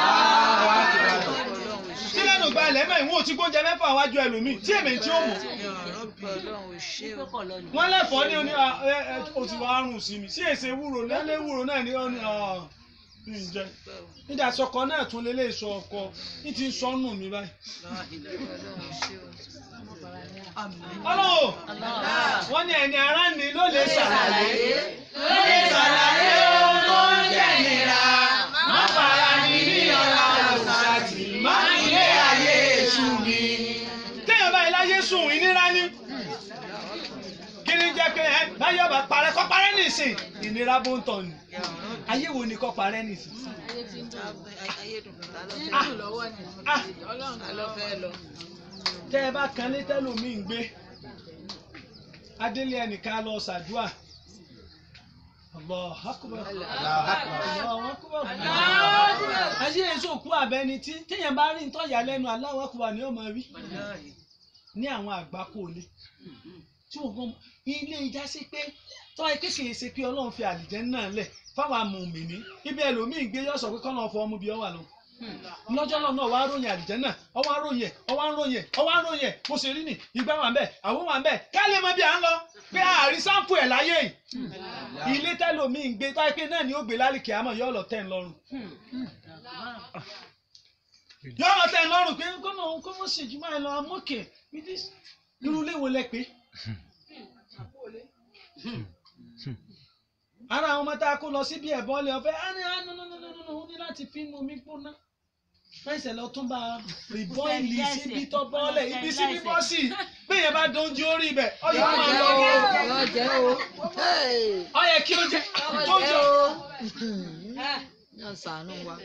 tí lẹ́nu gba ilẹ̀ mẹ́rin wọn ò ti gbóúnjẹ mẹ́fà wájú ẹlòmíì tí èmi tí ó mọ̀ Ọlọ́run ò ṣe o. wọ́n lẹ́fọ̀ọ́ ní oní ẹ ẹ o ti wá rùn sí mi sí èsè wúro lẹ́lẹ́ wúro náà ní ọ́ ní ǹjẹ́ nígbà sọkọ náà tún lélẹ̀ sọ ọkọ ní ti ń sọnù mi báyìí. Ọlọ́run ò ṣe o. ọlọ́wọ́ wọ́n ní ẹni ara ni ló lè ṣàlàyé ló lè ṣàlàyé ohun tó ń jẹ́ nira má fara ní ní ọ̀la òṣàtì má ilé ayé èṣù mi. téèyàn bá ilé ayé sùn ìnira ní kí ni jẹ́ pé ẹ báyọ̀ bá parẹ́ kọ́ parẹ́ nìsín ìnira bó ń tọ̀ ni ayé wo ni kọ́ parẹ́ nìsín. Ayé dùn ta ló fẹ́ Ah, ta ló fẹ́ lọ. tẹ́ ẹ bá kan ní tẹ́lòmíì ń gbé adélé ẹnìkan lọ ṣàdúà Allahu Akbar Allahu Akbar ayé èso òkú abẹni tí téèyàn bá rí nǹkan ìyàlẹ́nu Allahu Akbar ni ó máa rí ní àwọn àgbákò ilé tí wọn gbọ́n ilé ìjà sí pé tọ́ ẹ kékeré ṣe pé ọlọ́run fi àlìjẹ́ náà lẹ̀ fáwọn amòmìnì ibi ẹlòmíì gbé yọ̀sọ̀ pé kọ́nà ọ̀fọ̀ ọmú bí ọ wà lọ. lọ́jọ́ náà náà wàá ròyìn àlìjẹ́ náà ọwọ́ àròyìn ẹ̀ ọwọ́ àròyìn ẹ̀ ọwọ́ àròyìn ẹ̀ mo ṣe rí nì ìgbà wà ń bẹ̀ àwọn wà ń bẹ̀ ká lè mọ bí à ń lọ pé àárín sáǹpù ẹ̀ láyé yìí ilé tẹ́lòmíì gbé tọ́ ẹ pé náà ni ó gbé lálìkì àmọ́ yọ̀ lọ tẹ́ ń lọ́rùn yọ̀rọ̀ tẹ̀ lọ́rùn pé kọ́nà òun kọ́ mọ́ ṣèjú máa lọ amókè irú ilé wo lẹ pé. ara àwọn ọmọ tá a kó lọ síbi ẹ̀bọ́n lé ọ̀fẹ́ á ní á nínú nínú nínú ó ní láti fi inú omi gbóná. fẹsẹ̀ lọ tún bá rìbọ́ìlì síbi tó bọ́ọ̀lẹ̀ ibi síbi bọ́ọ̀sì bí yẹn bá dóúnjẹ orí ibẹ̀ ọyọ máa lọ o Yọ jẹ́ o. ọyẹ kí ó jẹ tó jẹ o. Yọ sànú wa.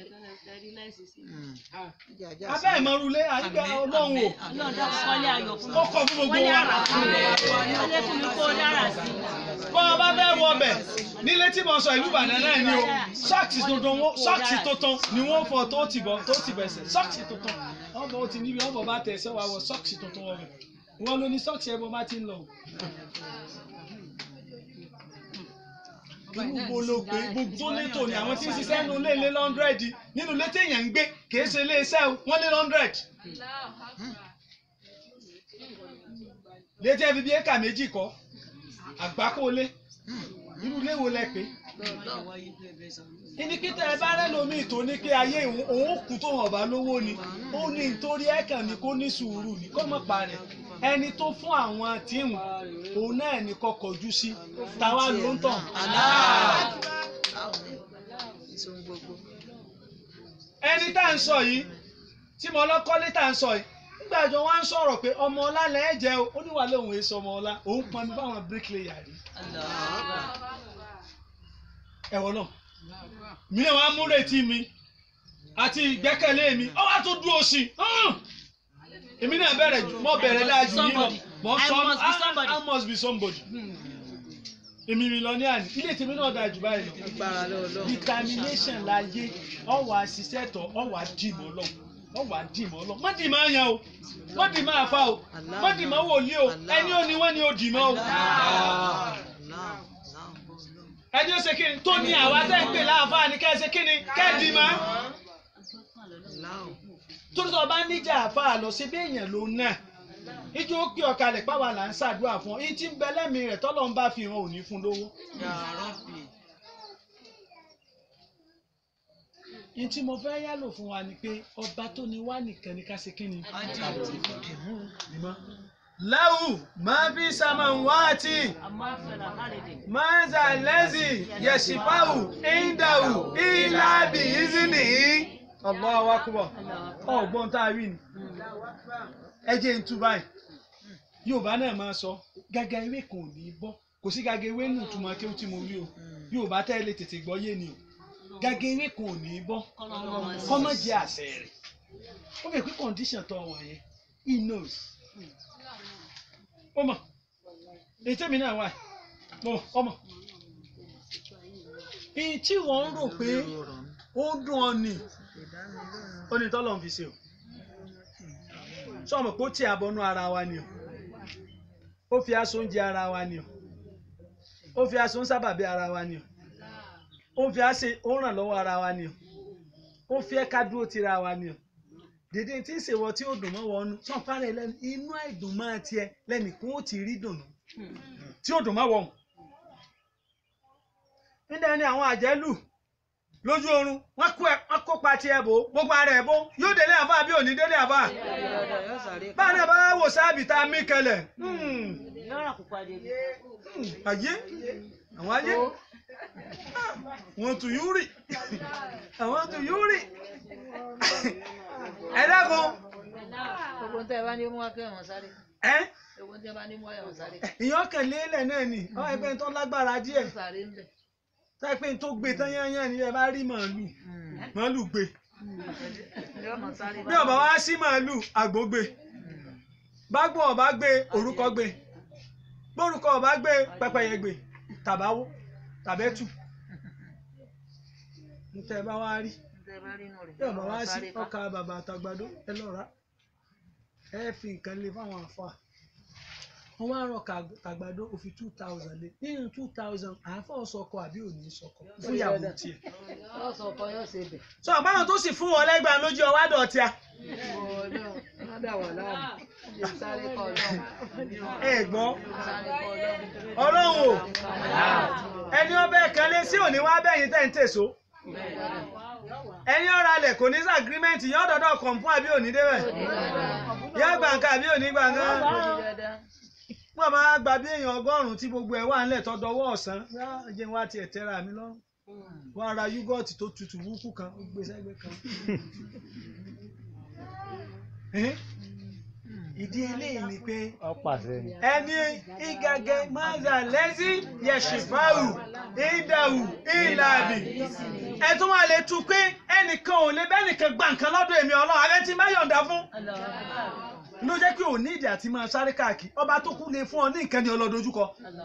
abẹ́ ìmọ̀rúlé àyíká ọlọ́run o Ọlọ́dọ̀ kọ́lé ayọ̀ fún ó kọ fún gbogbo Wọ́n ní wa. àrà fún mi. Wọ́n lé fún mi kó dára sí. bọ́ ọ bá fẹ́ wọ ọbẹ̀ nílé tí mo sọ ìlú Ìbàdàn náà ni o sọ́ọ̀kì tuntun wọ́n- sọ́ọ̀kì tuntun ni wọ́n fọ tó ti bọ̀ tó ti bẹ̀sẹ̀ sọ́ọ̀kì tuntun wọ́n bọ̀ ó ti níbi wọ́n bọ̀ bá tẹ̀ ẹsẹ̀ wá wọ sọ́ọ̀kì tuntun wọ̀ bẹ̀ wọ́n ló ní sọ́ọ̀kì ẹ̀ bọ́ bá ti ń lọ. inú gbólógbé gbogbo tó létò ni àwọn tí ń ṣiṣẹ́ nínú ilé ilé lọ́ndrẹ́dì nínú ilé téèyàn ń gbé kìí ṣe ilé iṣẹ́ o wọ́n lé lọ́ndrẹ́dì. létí ẹ fi bí éka méjì kọ́ àgbákòólé irú ilé wo lẹ pé ìníkítà ẹ bá rẹ́lòmíì tó ní pé ayé òun òun kù tó hàn bá lówó ni ó ní nítorí ẹ̀kàn ni kó ní sùúrù ní kó mọ̀ pa rẹ̀ ẹni tó fún àwọn tíìmù òun náà ní kó kọjú sí táwa ló ń tàn. Ìṣòwò gbogbo. ẹni tá à ń sọ yìí tí mo lọ́kọ́lé tá à ń sọ yìí nígbà jọ wá ń sọ̀rọ̀ pé ọmọ ọlá lẹ́ ẹ̀ jẹ́ o ó ní wà lóhùn èso ọmọ ọlá òun pọn mi fáwọn bíríkìlẹ̀yà rí ẹ̀wọ̀n náà mi náà wàá múrètí mi àti ìgbẹ́kẹ̀lé mi ọ wá tó dúró sí i èmi náà bẹ̀rẹ̀ jù mọ́ bẹ̀rẹ̀ láàjù yín lọ mọ́ I sọ must be somebody. I must be somebody èmi mi lọ ní àná ilé tèmi náà dáa jù báyìí lọ Agbára lọ́wọ́ determination láyé ọwọ́ àṣìṣẹ́ tọ̀ ọwọ́ àdìmọ́ lọ ọwọ́ àdìmọ́ lọ má dìmọ́ àyàn o má dìmọ́ àfa o má dìmọ́ wòlíì o ẹni ó ní wọ́n ní ó dìmọ́ o ẹni ó ṣe kí ni tó ní àwa tẹ́ ń pè láàfáà ní kẹ́ ẹ ṣe kí ni kẹ́ ẹ dìmọ́ torí tó o bá níjà àfáà lọ sí bí èèyàn ló náà ijó ó kí ọ̀kalẹ̀ páwa là ń ṣàdúrà fún ọ yìí tí ń bẹ lẹ́mìí rẹ̀ tọ́lọ́ ń bá fi hàn òní fún lówó. Ya Rabbi. yìí tí mo fẹ́ yálò fún wa ni pé ọba tó ní wá nìkan ni ká ṣe kí ni. láwù máa bí sàmáwáàtì amma fil ardi máa ń zà lẹ́sì yẹ̀sìfáwù ìdáwù ìlàbì ìzìnì. Allahu akbar ọgbọ́n tá a rí ni ẹ jẹ́ ń tú báyìí yorùbá náà máa sọ gàgà ewé kan ò ní í bọ́ kò sí gàgà ewé nù túmọ̀ kí ó ti mo rí o yorùbá tẹ́ lè tètè gbọ́ yé ni o gàgà ewé kan ò ní í bọ́ kọ́mọ jẹ́ àṣẹ rẹ̀ ó fẹ́ pé condition tó wà yẹn he knows ó mọ̀ èyí tẹ́mi náà wà mo mọ̀ ọmọ èyí tí wọ́n ń rò pé ó dùn ọ nì ó ní tọ́lọ̀ ń fi ṣe o sọmọ pé ó tí abọnú ara wa ni o ó fi aṣọ oúnjẹ ara wa ni o ó fi aṣọ sábàbí ara wa ni o ó fi aṣe ó ràn lọ́wọ́ ara wa ni o ó fi ẹ̀ka dúró tira wa ni o dèdè tí ń ṣèwọ tí ó dùn mọ́ wọnú sọ̀n parẹ́ lẹ́nu inú àìdùn máa tiẹ̀ lẹ́nìkún ó ti rí dùnú tí ó dùn mọ́ wọ̀hún. nígbà ní àwọn àjẹ́lù lójú oorun wọ́n kó ẹ̀ wọ́n kópa tiẹ̀ bò ó gbogbo ara ẹ̀ bó yóò délé àbá àbí òní délé àbá Dáadáa yóò sáré. báyìí náà bá wò sáàbì tá a mí kẹlẹ̀ yọrọ pupa de bi ayé àwọn ayé wọn tún yún rì àwọn tún yún rì ẹ dákun Gbogbo tẹ́ ẹ bá ní mú wá kí ẹ̀wọ̀n sáré. ẹ Gbogbo tẹ́ ẹ bá ní mú wá ẹ̀wọ̀n sáré. ìyàn kan lélẹ̀ náà ni ọ ẹgbẹ́ tó lágbára díẹ̀ Yóò sáré ń bẹ̀. táyà pé tó gbé tán yányán ni ẹ bá rí màálù màálù gbé Yóò mọ̀ sáré. bí ọba wá sí màálù àgbò gbé bágbó ọba gbé orúkọ gbé bórúkọ ọba gbé pẹ́pẹ́yẹ gbé tàbáwó tàbẹ́tù níta ẹ bá wá rí Tẹ́ ẹ bá rí inú rẹ̀. bí ọba wá Yóò sí sáré pa. ọkà bàbà àtàgbàdo ẹ lọ́ra ẹ fi nǹkan lé fáwọn àfa wọn wá rọ tàgbàdo òfin two thousand lé nínú two thousand àáfọ̀ sọkọ àbí òní sọkọ fún ìyàwó tiẹ̀ Yóò sọ ọkọ yóò ṣe bẹ̀. sọ àbáwọn tó sì fún wọn lẹ́gbàá lójú ọwá dọ̀tíà Ọlọ́run má dà wà láàmú. Yóò sáré kọ ọlọ́run. ẹ gbọ́ Yóò sáré kọ ọlọ́run. ọlọ́run o ẹni ọbẹ̀ kan lé sí òní wá bẹ́yìn tẹ̀ ń tèso ẹni ọ̀rọ̀ alẹ̀ kò ní sí agreement yọ dọ́dọ̀ kọ̀ǹpún àbí òní débẹ̀ yọ gbàǹkà àbí òní gbàǹkà wọ́n máa gba bí èèyàn ọgọ́rùn-ún tí gbogbo ẹ̀ wà ńlẹ̀ tó dọwọ́ ọ̀sán Ah, jẹ́ wá tiẹ̀ tẹ́ra mi lọ́rùn wọ́n ra yúgọ́ọ̀tì tó tutù wúkú kan ó gbé sẹ́gbẹ́ kan. Eh? ìdí eléyìí ni pé ẹni igage maza lẹ́sí yẹ̀ṣìfáwù ìdáwù ìlàbì ẹ tún wà lè tu pé ẹnìkan ò lè bẹ́nìkan gba nǹkan lọ́dọ̀ èmi ọlọ́run ààrẹ ti má yọ̀ǹda fún ló jẹ́ pé ò ní ìdí àti máa sáré káàkiri ọba tó kú lè fún ọ ní nǹkan ní ọlọ́dojúkọ.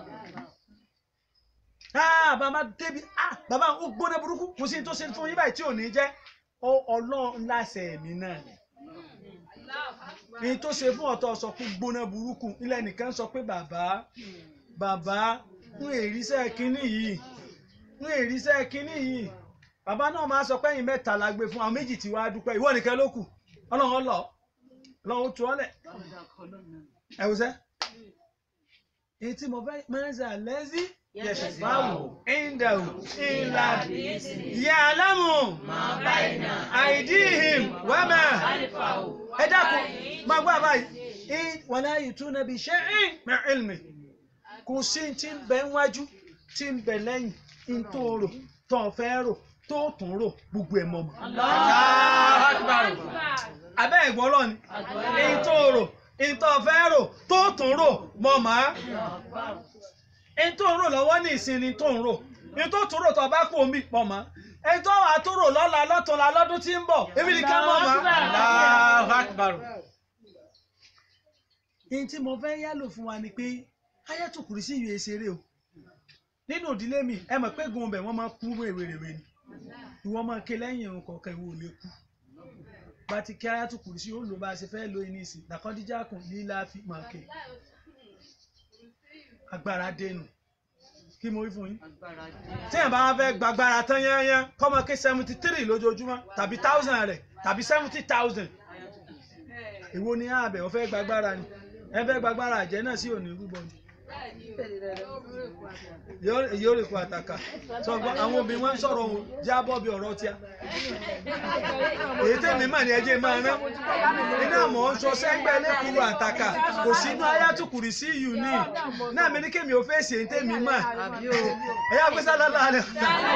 Ah, bàbá débi ah, bàbá ó gbóná burúkú kò sí ní tó ṣe fún yín báyìí tí ò ní jẹ́ Ó ọlọ́run láṣẹ mi náà ni ní tó ṣe fún ọ̀tọ̀ sọ pé gbóná burúkú ilẹ̀ nìkan sọ pé bàbá bàbá ń èríṣẹ́ kínní yìí ń èríṣẹ́ kínní yìí bàbá náà máa sọ pé ẹ̀yin mẹ́ta la gbé fún àwọn méjì tí wàá dúpẹ́ ìwọ nìkan ló kù ọlọ́run ọlọ́ ọlọ́run ó tu ọ́lẹ̀ ẹ wò sẹ́ èyí tí mo fẹ́ máa ń zà lẹ́sí yẹ̀sùfáwò ìndàwò ìlàbí yàlámù àìdíhìm wàmà ẹ dákun máa gbọ́ àbáyé wàlá yìtúnà bí ṣe ń mẹ́ ilmi kò sí tí ń bẹ níwájú tí ń bẹ lẹ́yìn ń tó rò tó fẹ́ rò tó tún rò gbogbo ẹ̀ mọ́ mọ́. abẹ́ ẹ̀gbọ́n lọ ni ń tó rò ń tó fẹ́ rò tó tún rò mọ́ mọ́. ń tó rò lọ́wọ́ ní ìsinmi tó ń rò ń tó tún rò tó bá kú omi pọ̀ mọ́ ń tó wà tó rò lọ́la lọ́tọ̀ọ̀la lọ́dún tí ń bọ̀ ebi nìkan mọ̀ mọ́. Allahu Akbar ní tí mo fẹ́ yálò fún wa ni pé ayẹ́tù kùrì sí ìwé ṣeré o nínú ìdílé mi ẹ mọ̀ pé gun ọbẹ̀ wọ́n máa kú wèrèwèrè ni ìwọ máa ké lẹ́yìn ohun kọ̀ọ̀kan ìwọ ò lè kú bá ti kí ayẹ́tù kùrì sí yóò lò bá a ṣe fẹ́ lo iní ìsìn nàkọ́díjà kùn lílá fi máa ké agbára dénú kí mo rí fún yín tí ẹ̀ bá wá fẹ́ gbàgbára tán yányán kọ́mọ ké seventy three lójoojúmọ́ tàbí thousand rẹ̀ tàbí seventy thousand èwo ni ààbẹ̀ ó fẹ́ gbàgbára ni ẹ fẹ́ gbàgbára àjẹ́ náà sí òní rúbọ ni yóò rè kó àtàkà sọgbọn àwọn obìnrin wọn ń sọ̀rọ̀ òun jábọ̀ bí ọ̀rọ̀ tíá èyí tèmi mà ní ẹjẹ máa rán iná mọ̀ ń sọ sẹ́gbẹ́ lẹ́kùrú àtàkà kò sínú ayátùkùrì sí ìyù ní náà mi ní kémi ò fèsì èyí tèmi mà ẹ̀yà gbé sálá láàrin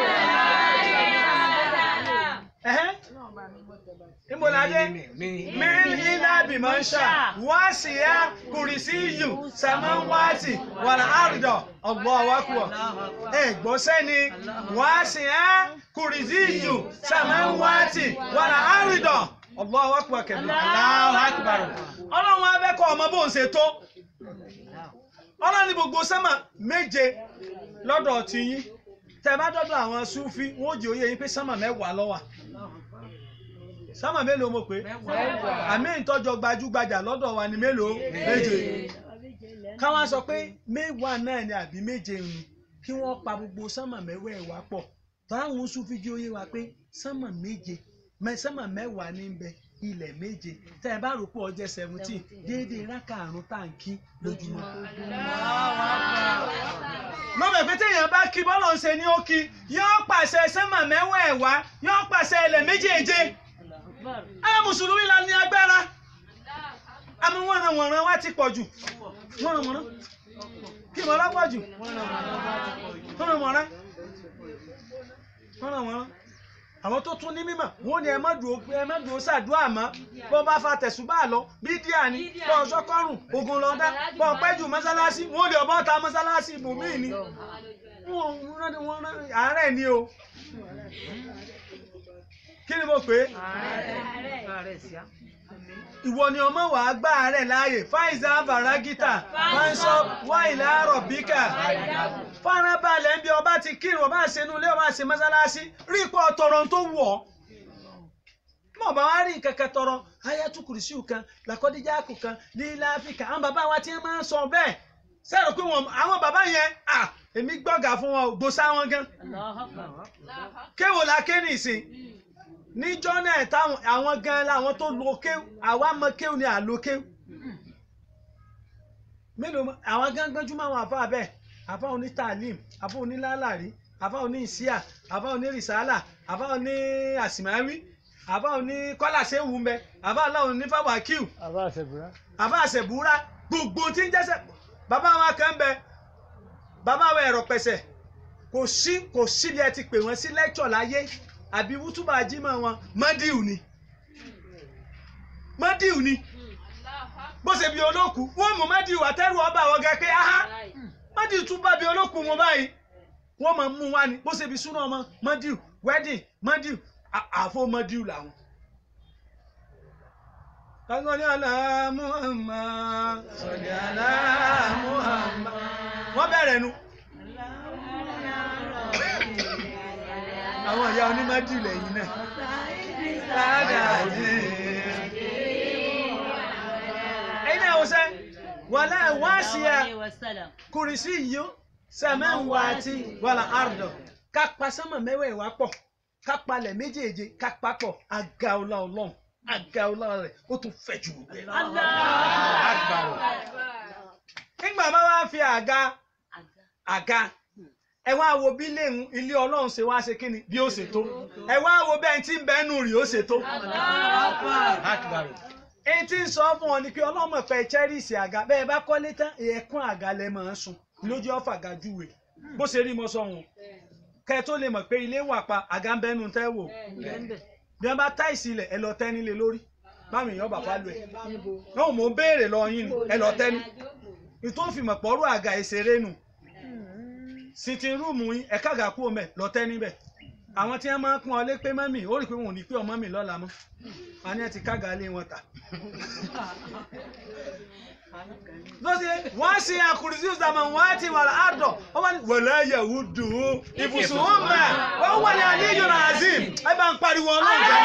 ẹ̀hẹ́ ìmọ̀ládé min ila biman sha wasiya kurisiyu samawati wal arda Allahu akbar ẹ gbọ́ sẹ́ni wasiya kurisiyu samawati wal arda Allahu akbar kẹ̀lú Allahu akbar ọlọ́run abẹ́kọ̀ ọmọ bó ń ṣe tó ọlọ́run ní gbogbo sẹ́mà méje lọ́dọ̀ tiyín tẹ́ bá dọ́dọ̀ àwọn súfí wọ́n jẹ́ òye yín pé sẹ́mà mẹ́wàá ló wà sámà mélòó mo pé àmì ìtọ́jọ gbajúgbajà lọ́dọ̀ wa ni mélòó méje káwọn sọ pé mẹ́wàá náà ni àbí méje ń kí wọ́n pa gbogbo sámà mẹ́wẹ̀ẹ̀wá pọ̀ táwọn Sufi jí ó yé wa pé sámà méje sámà mẹ́wàá ní bẹ ilẹ̀ méje tẹ́ ẹ bá rò pé ọjọ́ seventeen déédéé rákà àrùn táǹkì lójúmọ́. lọ́bẹ̀ pé téèyàn bá kí bọ́lọ̀ ń ṣe ní ó kí yóò pàṣẹ sámà mẹ́wẹ̀ẹ̀wá yóò pàṣẹ ilẹ̀ méjèèje a mùsùlùmí la ní agbára àmì wọ̀nrànwọ̀nràn wa ti pọ̀ jù wọ̀nrànwọ̀nràn kí mọ̀ lápọ̀ jù wọ̀nrànwọ̀nràn wọ̀nrànwọ̀nràn àwọn tó tún ní mímọ̀ wọ́n ní ẹ má dùn ẹ má dùn ṣàdúrà mọ́ bọ́ bá fa tẹ̀sùbà lọ bídíà ni bọ́ sọ́kọ́rùn ogun lọ́dá bọ́ pẹ́jù mọ́sálásí wọ́n lè ọbọ̀ ta mọ́sálásí ibòmíì ni wọ́n rán àárẹ̀ ni o kí ni mo pè é ìwọ ni ọmọ wà á gbá rẹ láàyè fáìzà varagita fáńsọ wáìlà rọbíkà farabalẹ̀ ń bí ọba ti kírun ọba àṣẹnu ilé ọba àṣẹ mọ́sálásí rí ipò tọrọ tó wù ọ́ mọ̀ bá wá rí kẹ̀kẹ́ tọrọ ayatukuri sí kan làkọ́díjà kù kan lílá áfíríkà àwọn bàbá wa ti máa ń sọ bẹ́ẹ̀ sẹ́rọ̀ pé àwọn bàbá yẹn à èmi gbọ́gà fún wọn gbòsá wọn gan kéwò la ké nìsín níjọ́ náà táwọn àwọn gan láwọn tó lo kéw àwa mọ kéw ni àlò kéw mélòó àwọn gan gbẹ́júmọ́ àwọn àfa bẹ́ẹ̀ àfa oní tàlím àfa oní lálàrí àfa oní ìsíà àfa oní rìsálà àfa oní àsìmáwí àfa oní kọ́là séwù mbẹ àfa aláwọ̀ ní fáwákìw àbá àṣẹbùrá. àfa àṣẹbùrá gbogbo tí ń jẹ́sẹ̀ bàbá wa kan bẹ bàbá wa ẹ̀rọ pẹ̀sẹ̀ kò sí kò sí bí ẹ ti pè wọ́n sí lẹ́kṣọ̀ láyé àbí wútúbà jímọ̀ wọn mọ́díù ni mọ́díù ni bó ṣe bí olóku wọ́n mú mọ́díù àtẹ́rù ọba àwọn gẹ́gẹ́ pé áhá mọ́díù tún bá bí olóku wọn báyìí wọ́n máa mú wá ni bó ṣe bí súná ọmọ mọ́díù wedding mọ́díù àfọ mọ́díù làwọn. Sọ̀dí àlá Muhammad, sọ̀dí àlá Muhammad. Wọ́n bẹ̀rẹ̀ nu. àwọn ìyá onímọ̀dì lẹ́yìn náà. Sádàdì. ẹ̀yin náà wọ́n sẹ́ wàlá wáṣíà kùrìsì yìí sàmẹ́wàátì wàlá àrùdọ̀ ká pa sánmà mẹ́wẹ̀ẹ́ wá pọ̀ ká palẹ̀ méjèèje ká papọ̀ àga ọlá ọlọ́run àga ọlá rẹ̀ ó tún fẹ̀ jù gbogbo ẹ̀ lọ. nígbà bá wá fi àga àga ẹ wá wo bí ilé ilé ọlọ́run ṣe wá ṣe kí ni bí ó ṣe tó ẹ wá wo bẹ́ẹ̀ tí ń bẹ́ẹ̀ nù rí ó ṣe tó. èyí tí ń sọ fún ọ ni pé ọlọ́mọ pẹ̀ chẹ́rìsì àga bẹ́ẹ̀ bá kọ́lé tán ẹ̀ẹ̀kún àga lẹ máa ń sùn lójú ọ̀fà gàjúwe bó ṣe rí mo sọ wọn kẹ tó lè mọ̀ pé ilé wà pa àga ń bẹ́nu tẹ́ wò bí wọ́n bá táìsì ilẹ̀ ẹ lọ tẹ́ nílé lórí báwọn èèyàn bàbá lu ẹ̀ náà mò ń béèrè lọ yín ni ẹ lọ tẹ́ ní ìtòfìmọ̀ pọ̀rọ̀ àga ìṣeré nù sitin rúùmù yín ẹ̀ka àgà kú omi ẹ̀ lọ́tẹ́ níbẹ̀ àwọn tí wọ́n máa ń pọ́n ọ lé pé mọ́mì ó rí i pé wọn ò ní pé ọmọ mi lọ́la mọ́ wọn ní ẹ ti kága lé wọn tà. lọ́sẹ̀ wọ́n ṣe àkùrìsí ìsàmọ̀ wọ́n á ti wà láàdọ̀ wọ́n bá ní wọ̀lẹ́ yẹ̀wù dùn ún ibùsùn wọn mẹ́ wọ́n wà ní àlejò nàzim ẹ bá ń pariwo ọlọ́ọ̀dọ́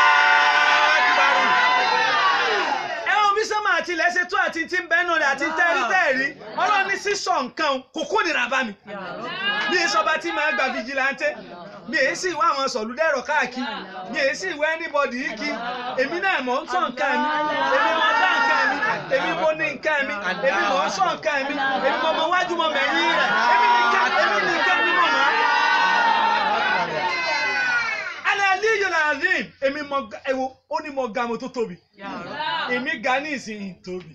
sọ́mà àti ilẹ̀ ṣe tó àti tí ń bẹ́ẹ̀ náà rẹ̀ àti tẹ́rí tẹ́rí ọlọ́run ní sísọ nǹkan kò kó nira bá mi bí sọba tí màá gba fìjìláńtẹ́ mi èé sì wá àwọn sọ̀lúdẹ̀rọ̀ káàkiri mi èé sì wá anybody yìí kí èmi náà mọ̀ ń sọ nǹkan mi èmi mọ̀ dá nǹkan mi èmi mo ní nǹkan mi èmi mọ̀ ń sọ nǹkan mi èmi mọ̀ mọ̀ wájú mọ̀ mẹ̀yìn rẹ̀ èmi nìkan èmi nìkan ni mo mọ̀ alẹ́ aliyu lazim èmi mọ̀ ga ẹ̀wọ̀ ó ní mọ̀ ga mo tó tóbi èmi ga ní ìsinyìí tóbi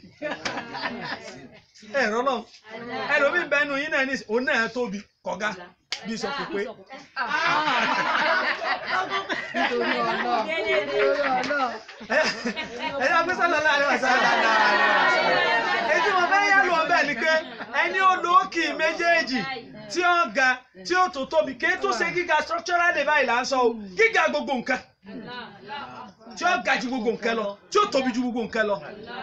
ẹ̀rọ náà ẹlòmíì bẹnu yín náà ní ìsìn òun náà tóbi kọ̀ga bí sọ pé pé nítorí ọlọ́ọ̀ nítorí ọlọ́ọ̀. ẹ̀yà gbèsè lọ́la àríwá sáà ètí mo fẹ́ yá lu ọbẹ̀ ni pé ẹni olóòkì méjèèjì tí ó ga tí ó tó tóbi kí tó ṣe gíga structural divide là ń sọ o gíga gbogbo nǹkan tí ó ga ju gbogbo nǹkan lọ tí ó tóbi ju gbogbo nǹkan lọ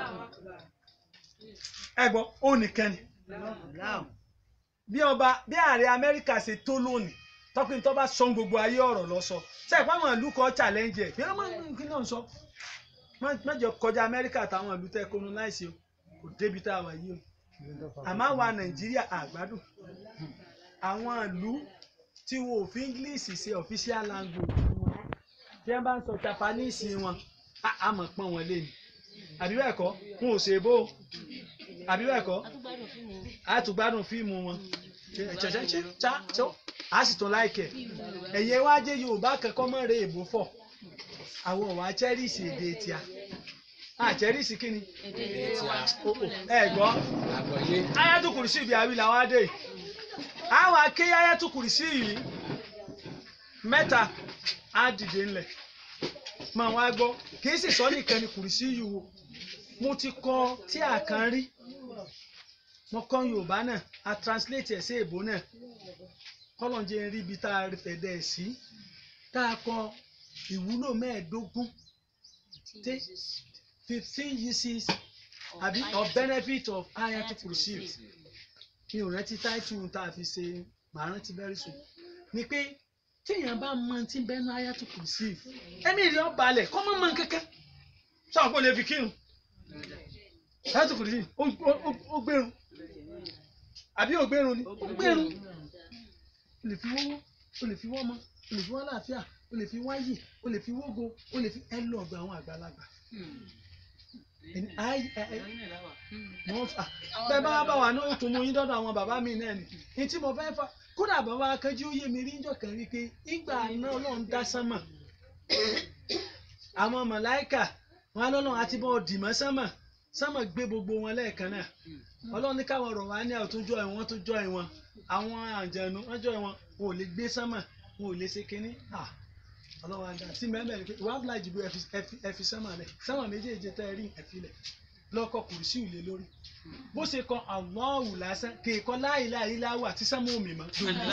ẹ gbọ́ ó nìkan ni bí ọba bí ààrẹ amẹ́ríkà ṣe tó lónìí tọkùnrin tó bá sọ gbogbo ayé ọ̀rọ̀ lọ sọ ṣe ìpá àwọn ìlú kan challenge ẹ̀ bí wọ́n máa ń kí náà sọ mẹ́jọ kọjá amẹ́ríkà táwọn ìlú tẹ́ colonize o kò débi tá a wà yìí o àmọ́ àwa nàìjíríà àgbádùn àwọn ìlú tí wọn ò fi english ṣe official language wọn tí wọ́n bá ń sọ japanese wọn á- á mọ̀ pọ́n wọn lé ni àbí bẹ́ẹ̀ kọ́ wọn ò ṣèbó o àbí bẹ́ẹ̀ kọ́ á tún gbádùn fíìmù wọn ṣẹṣẹṣẹ ṣá ṣó á sì tún láìkẹ̀ ẹ̀yẹ wá jẹ́ yorùbá kankan mọ́ rẹ̀ èbó fọ̀ àwọn ọ̀wá chẹ́rìsì èdè tíá à chẹ́rìsì kí ni O- o, ẹ gbọ́ àgbọ̀yé ayatu kùrìsì ibi àwìn làwọn adé yìí àwọn aké ayatu kùrìsì yìí mẹ́ta á dìde ńlẹ̀ máa wá gbọ́ kì í sì sọ nìkan ni kùrìsì yìí wo mo ti kọ tí a kan rí mo kọ yorùbá náà a translate ẹ̀ sí èbó náà kọ́lọ́njẹ́ ń rí ibi tá a fẹ̀dẹ̀ ẹ̀ sí tá a kọ ìwúlò mẹ́ẹ̀ẹ́dógún tí fifteen uses àbí of benefit of ayatu kursi mi ò rántí táìtù tá a fi ṣe màá rántí very soon ni pé téèyàn bá mọ tí bẹnu ayatu kursi ẹ̀mí ìrìn ọba alẹ kọ́ mọ́ mọ́ kẹ́kẹ́ sọ àpò lè fi kírun ayatu kursi ó ó- ó- ó gbérun àbí ó gbérun ni ó gbérun o lè fi wọ́wọ́ o lè fi wọ́mọ o lè fi wọ́n láàfíà o lè fi wáyè o lè fi wógo o lè fi ẹ lọ ọgbà àwọn àgbàlagbà ẹni ayi ẹ ẹ mo fa bẹ́ẹ̀ bá bá wà náà tún mú yín dọ́dọ̀ àwọn bàbá mi náà ni ní tí mo fẹ́ fa kódà bàbá akẹ́jú ó yé mi rí níjọ́ kan rí pé ìgbà náà Ọlọ́run dá sánmà àwọn màláíkà wọn á lọ́lọ́run àti bọ́ dìmọ́ sánmà sánmà gbé gbogbo wọn lẹ́ẹ̀kan náà Ọlọ́run ní káwọn ọ̀rọ̀ wa ní àtúnjọ́ ẹ̀ wọ́n tó jọ́ ẹ̀ wọn àwọn àjẹnu wọ́n jọ́ ẹ̀ wọn wọn ò lè gbé sánmà wọn ò lè ṣe kínní ah ọlọ́wọ́ àdá tí mẹ́mẹ́ ni pé wàá fúláì jìbú ẹ fi sánmà lẹ̀ sánmà méjèèjì tẹ́ ẹ rí ẹ fi lẹ̀ lọ́kọ̀ kùrùsí ìlé lórí bó ṣe kọ Allahu lásán kéèkọ́ láìláìláwà àti sánmà omi mọ́.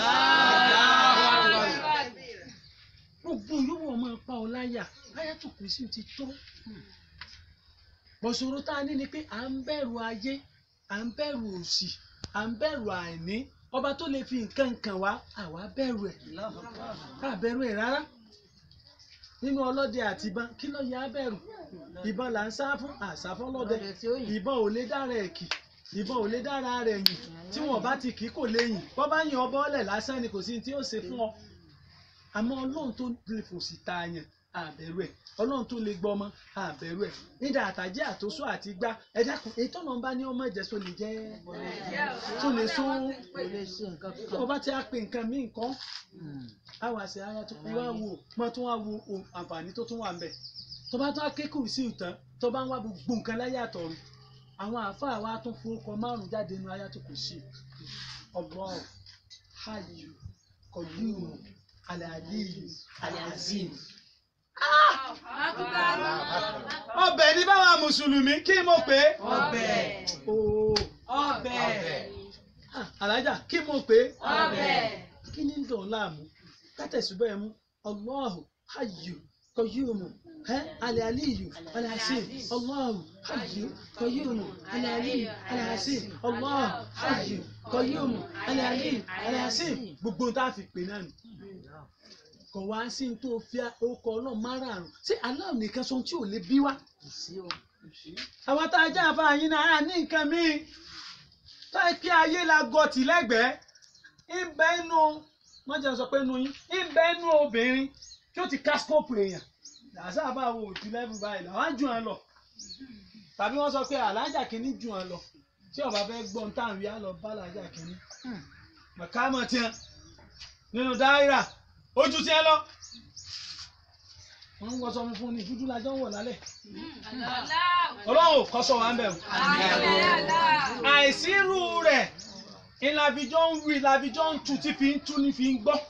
gbogbo yòówù ọmọ pa ọ láyà ayatu kùrùsí ti tó. bọ̀sọ̀rọ̀ tá a ní ni pé à ń bẹ̀rù ayé à ń bẹ̀rù òṣì à ń bẹ̀rù àìní ọba tó lè fi nǹkan kan wá àwa bẹ̀rù ẹ̀ ká bẹ̀rù ẹ̀ rárá nínú ọlọ́dẹ àti ìbọn kí ló yẹ á bẹ̀rù ìbọn là ń sá fún àsáfọ́ lọ́dẹ ìbọn ò lè dára ẹ̀ kì ìbọn ò lè dára rẹ̀ yìn tí wọ́n bá ti kì í kò lè yìn bọ́ bá yìn ọbọ̀ ọ̀lẹ̀ lásán ni kò sí tí ó ṣe fún ọ àmọ́ ọlọ́run tó lè fòsì ta yàn àbẹ̀rù ẹ̀ ọlọ́run tó lè gbọmọ àbẹ̀rù ẹ̀ nígbà àtàjẹ́ àtòsó àti gbá ẹ dákun èyí tọ́nà ń bá ní ọmọ ìjẹ́ tó lè jẹ́ tó lè sún kò lè ṣe nǹkan kan. ọba tí a pè nǹkan mí nǹkan a wà sí ara tó wá wo mọ tó wá wo o- àǹfààní tó tún wà ń bẹ tó bá tún á ké kùrù sí ìtàn tó bá ń wá gbogbo nǹkan láyé àtọ̀run àwọn àáfàá wa tún fún ọkọ márùn jáde nínú ayé tó kù sí Allah hayyu qayyum al-aliyu al-azim. ọbẹ̀ ní báwa mùsùlùmí kí mo pè é. ọbẹ̀ ooo ọbẹ̀ ah, alájà kí mo pè é. Ọbẹ̀. kí ni ń dùn láàmú tátẹ̀sùbẹ̀ mú Allahu hayyu qayyumu ẹ́ al-aliyyu al-azim Allahu hayyu qayyumu al-aliyyu al-azim Allahu hayyu qayyumu al-aliyyu al-azim gbogbo tá a fi pè náà nù kò wá sí ní tó fi orúkọ ọlọ́run márààrún ṣé aláwọ̀ nìkan sọ tí ò lè bí wá kò sí o. àwọn tá a jẹ́ àfáà yín náà á ní nǹkan míì tó yẹ kí ayé la gọtì lẹ́gbẹ̀ẹ́ ń bẹ inú wọ́n jẹ́ sọ pé nu yín ń bẹ́ nu obìnrin tí ó ti ká skóòpù èèyàn làásà bá wo òtún lẹ́bù báyìí làwọn á jù hàn lọ tàbí wọ́n sọ pé alájà kìíní jù hàn lọ tí ọba fẹ́ gbọ́n tá à ń rí á lọ bá alájà kìíní màkàmọ́ tiẹ̀ nínú dáírà ojú tiẹ̀ lọ wọ́n ń wọ́sọ fún ní dúdú lájọ́ ń wọ̀ lálẹ́ ọlọ́run kọ́ sọ wá ń bẹ̀ wò àìsírú rẹ̀ ìlàbíjọ́ ń wí ìlàbíjọ́ ń tu tí fi ń tú ní fi ń gbọ́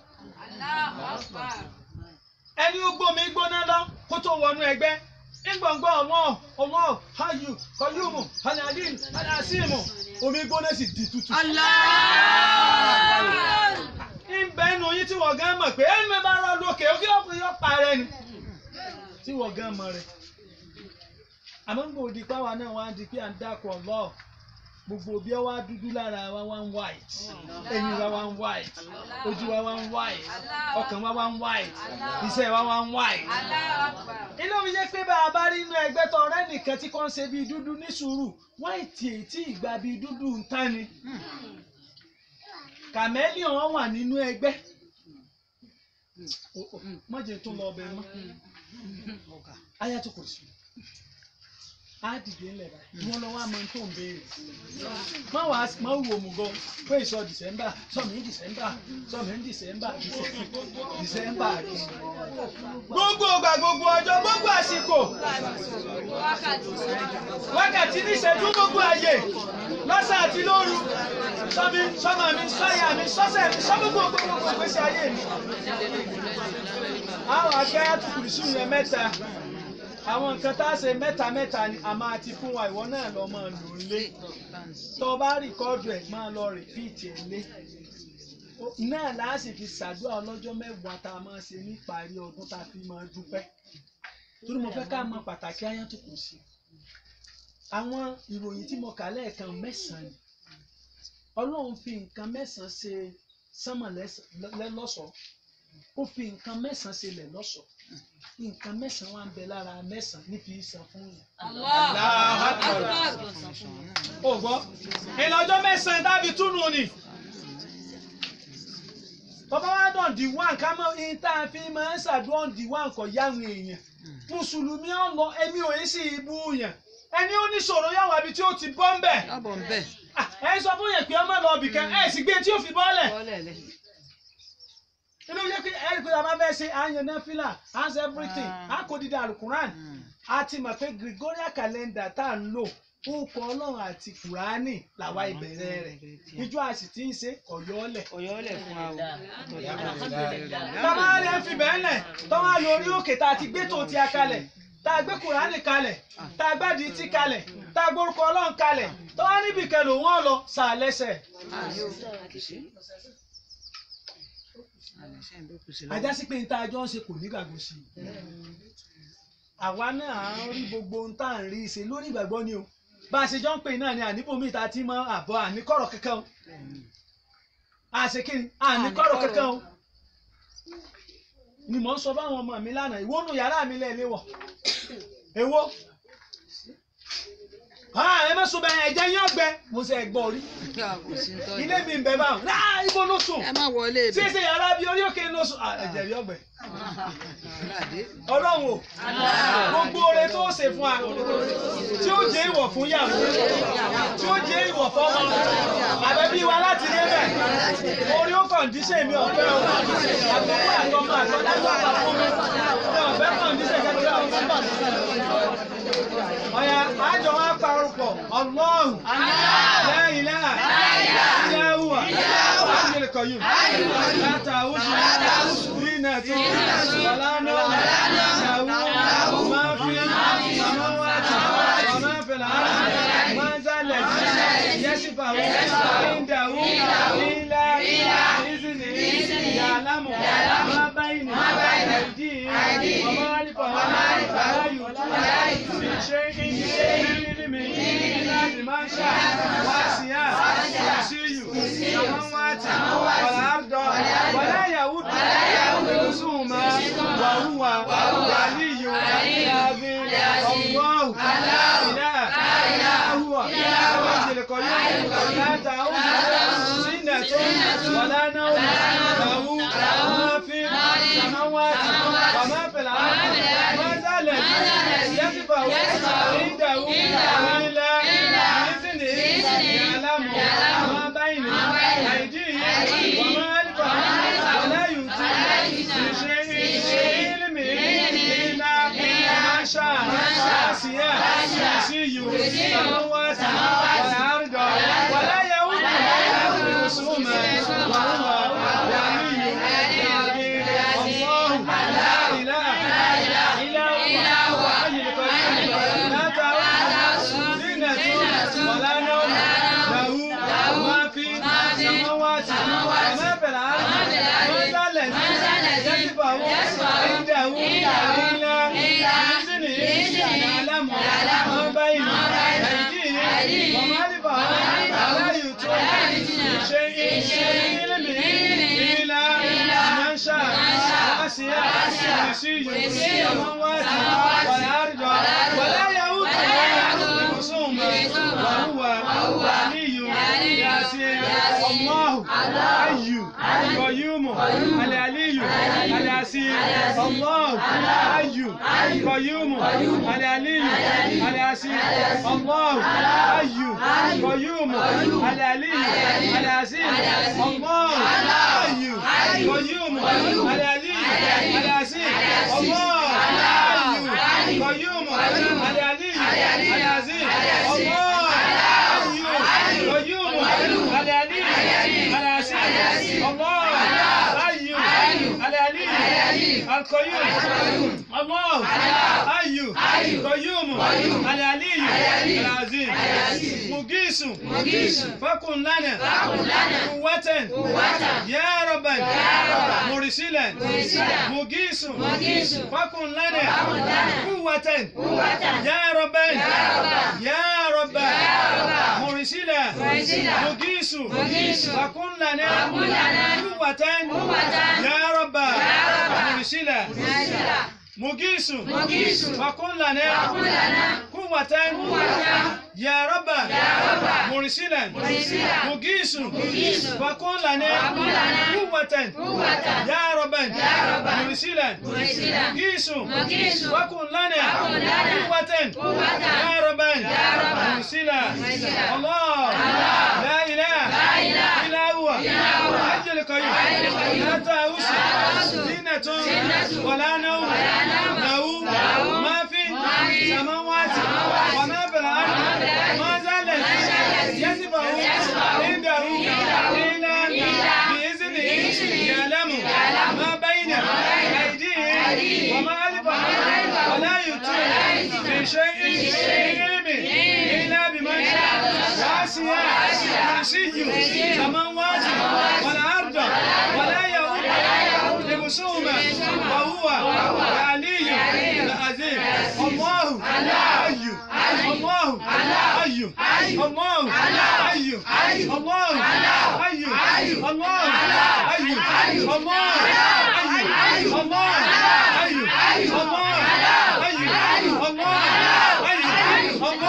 ẹni ó gbómi gbóná lọ kó tó wọnú ẹgbẹ́ ìgbọ̀ngbọ̀ ọmọ ọmọ hayu kọyúmù hanadin hanasimu omi gbóná sì di tútù. ìbẹ́nu yín tí wọ́n gán mọ̀ pé ẹni mi bá rọ lókè ó kí ó fi yọ parẹ́ ni tí wọ́n gán mọ̀ rẹ̀. àmọ́ ń gbòdì páwa náà wá di pé à ń dákọ̀ ọlọ́ọ̀ gbogbo bí ọ wá dúdú lára wa wá ń white ẹyin wa wá ń white ojú wa wá ń white ọkàn wa wá ń white iṣẹ́ wa wá ń white. inú mi yẹ pé bá a bá rí inú ẹgbẹ́ tó ọ̀rẹ́ nìkan tí kò ń ṣe bíi dúdú ní sùúrù white ètí ìgbà bíi dúdú ń tán ni chameleon wà nínú ẹgbẹ́ mọ̀jẹ̀ tó lọ ọbẹ̀ mọ́ ayé tó kò sí á dìde ńlẹ̀ báyìí wọ́n lọ́wọ́ àmọ́ tó ń béèrè má wà á má wò mú gan pé ìsọ dìsẹ́mbà sọmi dìsẹ́mbà sọmi dìsẹ́mbà dìsẹ́mbà rẹ̀. gbogbo ọgbà gbogbo ọjọ́ gbogbo àsìkò wákàtí níṣẹ́jú gbogbo àyè lọ́sàn àti lóru sọmi sọmọ mi sọyà mi sọsẹ mi sọgbogbo gbogbo ìgbésí ayé mi. àwọn akẹ́ àtùkùrù sí ìyẹn mẹ́ta àwọn nǹkan tá a ṣe mẹ́ta mẹ́ta ni a máa ti fún wa ìwọ náà lọ máa lò ó lé tó o bá rìkọ́dù ẹ̀ máa lọ rìpíìtì ẹ̀ lé náà láà sì fi ṣàdúrà ọlọ́jọ́ mẹ́wàá tá a máa ṣe níparí ọdún tá a fi máa dúpẹ́ torí mo fẹ́ ká mọ pàtàkì ayántó kù sí àwọn ìròyìn tí mo kà lẹ́ẹ̀kan mẹ́sàn-án ni ọlọ́run fi nǹkan mẹ́sàn-án ṣe sánmọ̀ lọ́ṣọ̀ọ́ ó fi nǹkan mẹ́sàn-án ṣe lẹ̀ lọ́ṣọ̀ọ́ nǹkan mẹ́sàn-án wà ń bẹ lára mẹ́sàn-án ní fi san fún yàn. o gbọ́ ìlọ́jọ́ mẹ́sàn-án dábì túnú ni. bàbá wa dàn di wá nǹkan mọ́ ní tá a fi máa ń ṣàdúrà di wá nǹkan yáwọn èèyàn mùsùlùmí ọ̀ lọ ẹ̀mí ò yín sí ibú yàn ẹni ó ní sọ̀rọ̀ yàwọn àbí tí ó ti bọ́ ń bẹ̀. Lábọ̀ ń bẹ̀. ẹ sọ fún yẹn pé ọmọ lọ bìkan ẹ sì gbé tí ó fi bọ́lẹ̀ Bọ́lẹ̀ lẹ̀. inú yẹ kí ẹ rí i pé a máa fẹ́ ṣe àyàn náà fìlà hands everything a kò dídá alukuran a ti mọ̀ pé Gregorian calendar tá à ń lò orúkọ ọlọ́run àti kùránì làwa ìbẹ̀rẹ̀ rẹ̀ ijó a sì ti ń ṣe ọ̀yọ́lẹ̀. Ọ̀yọ́ lẹ̀ fún wa o. tọ́wọ́ rẹ̀ ń fi bẹ́ẹ̀ lẹ̀ tọ́wọ́ lórí òkè tá a ti gbé tó ti a kalẹ̀ tá a gbé kùránì kalẹ̀ tá a gbádìí ti kalẹ̀ tá a gbórúkọ ọlọ́run kalẹ̀ tọ́wọ́ níbi kẹlò wọ́n lọ sàlẹ́sẹ̀. ajá sí pé níta àjọ ń ṣe kò nígbàgbọ́ sí i àwa náà à ń rí gbogbo ohun tá à ń rí ṣe lórí ìgbàgbọ́ ni o bá a ṣe jọ ń pè náà ni àníbòmí ta ti mọ àbọ̀ àníkọ̀rọ̀ kankan o àṣekínni àníkọ̀rọ̀ kankan o ni mò ń sọ fáwọn ọmọ mi lánàá ìwọ nù yàrá mi lẹ́ẹ̀lẹ́ wọ̀ èwo ẹ má sùn bẹ́ẹ̀ ẹ̀jẹ̀ yín ọ̀gbẹ́ mo ṣe ẹ̀gbọ́n rí ilé mi ń bẹ báwọn náà ibo ló sùn Ẹ má wọlé tí ibẹ̀. èsè yàrá bí orí òkè ló sùn Ah, ẹ̀jẹ̀ rí ọ̀gbẹ́ ọlọ́run o gbogbo oore tó ṣe fún wa tí ó jẹ́ ìwọ̀ fún yàrá tí ó jẹ́ ìwọ̀ fọ́mọ àbẹ̀bí wa láti rí bẹ̀ orí ó kọ̀ǹdíṣẹ̀ mi ọ̀fẹ́ o àtọ́kọ́ àtọ́mọ àtọ́lágbà wà fún mi ní ọ̀fẹ́ kọ̀ǹdíṣẹ̀ kẹ́kẹ́ ọ̀fẹ́ kọ̀ǹdíṣẹ̀ ọ̀yà àjọ wa parupọ̀ ọlọ́run lẹ́yìn náà ilé wùwà ángel kọ̀yù látàwùsù nínà tó wàlánà ṣàwù máa fi samawati ọ̀nà fẹ̀lá máa zálẹ̀ yẹ́sìfà ìdáwù ilá ìzìnì yàlámù máa báyìí àìdí wàmárìfà aláyù fi ṣe ìrìnlẹ̀ láti máa ṣá wá sí à síyù samawati wàlárùdọ̀ wàláyàwó lùsùn máa wàhùwà wàlíyù yàbí ọ̀gbọ́n ìlà هو ينزل القيوم لا تعود سنة ولا نوم له يتبع عنده إلا بإذنه يعلم ما بين أيديهم وما خلفهم ولا يؤتون بشيء من علمه إلا ما شاء وسع كرسيه السماوات والأرض ولا يؤوده حفظهما وهو العلي العظيم الله لا إله إلا هو الحي القيوم لا تأخذه سنة ولا نوم له ما في السماوات وما في الأرض من ذا الذي يشفع عنده إلا بإذنه يعلم ما بين أيديهم وما خلفهم ولا يؤتون بشيء من علمه إلا من شاء وسع كرسيه السماوات والأرض ولا يؤوده حفظهما وهو العلي العظيم الله حي قيوم العلي العظيم الله حي قيوم العلي العظيم الله حي قيوم العلي العظيم الله حي قيوم العلي العظيم الله حي قيوم العلي العظيم الله حي قيوم العلي العظيم الله حي العلي القيوم الله حي قيوم العلي العظيم مقيس فكن لنا قوة يا رب مرسلا مقيس فكن لنا قوة يا رب يا رب مرسلا مقيس فكن لنا قوة يا رب مرسلا مقيس فكن لنا قوة يا رب مرسلا مقيس فكن لنا قوة يا رب مرسلا مقيس فكن لنا قوة يا رب مرسلا الله لا إله إلا هو حي القيوم لا تأوس سنة ولا نوم له ما في السماوات وما في الأرض ما زال يسبح عنده إلا بإذنه يعلم ما بين أيديهم وما خلفهم ولا يؤتون بشيء من علمه إلا بما شاء وسع كرسيه السماوات والأرض ولا يؤوده حفظهما وهو العلي العظيم الله حي الله حي الله حي الله حي الله حي الله حي الله حي الله حي الله حي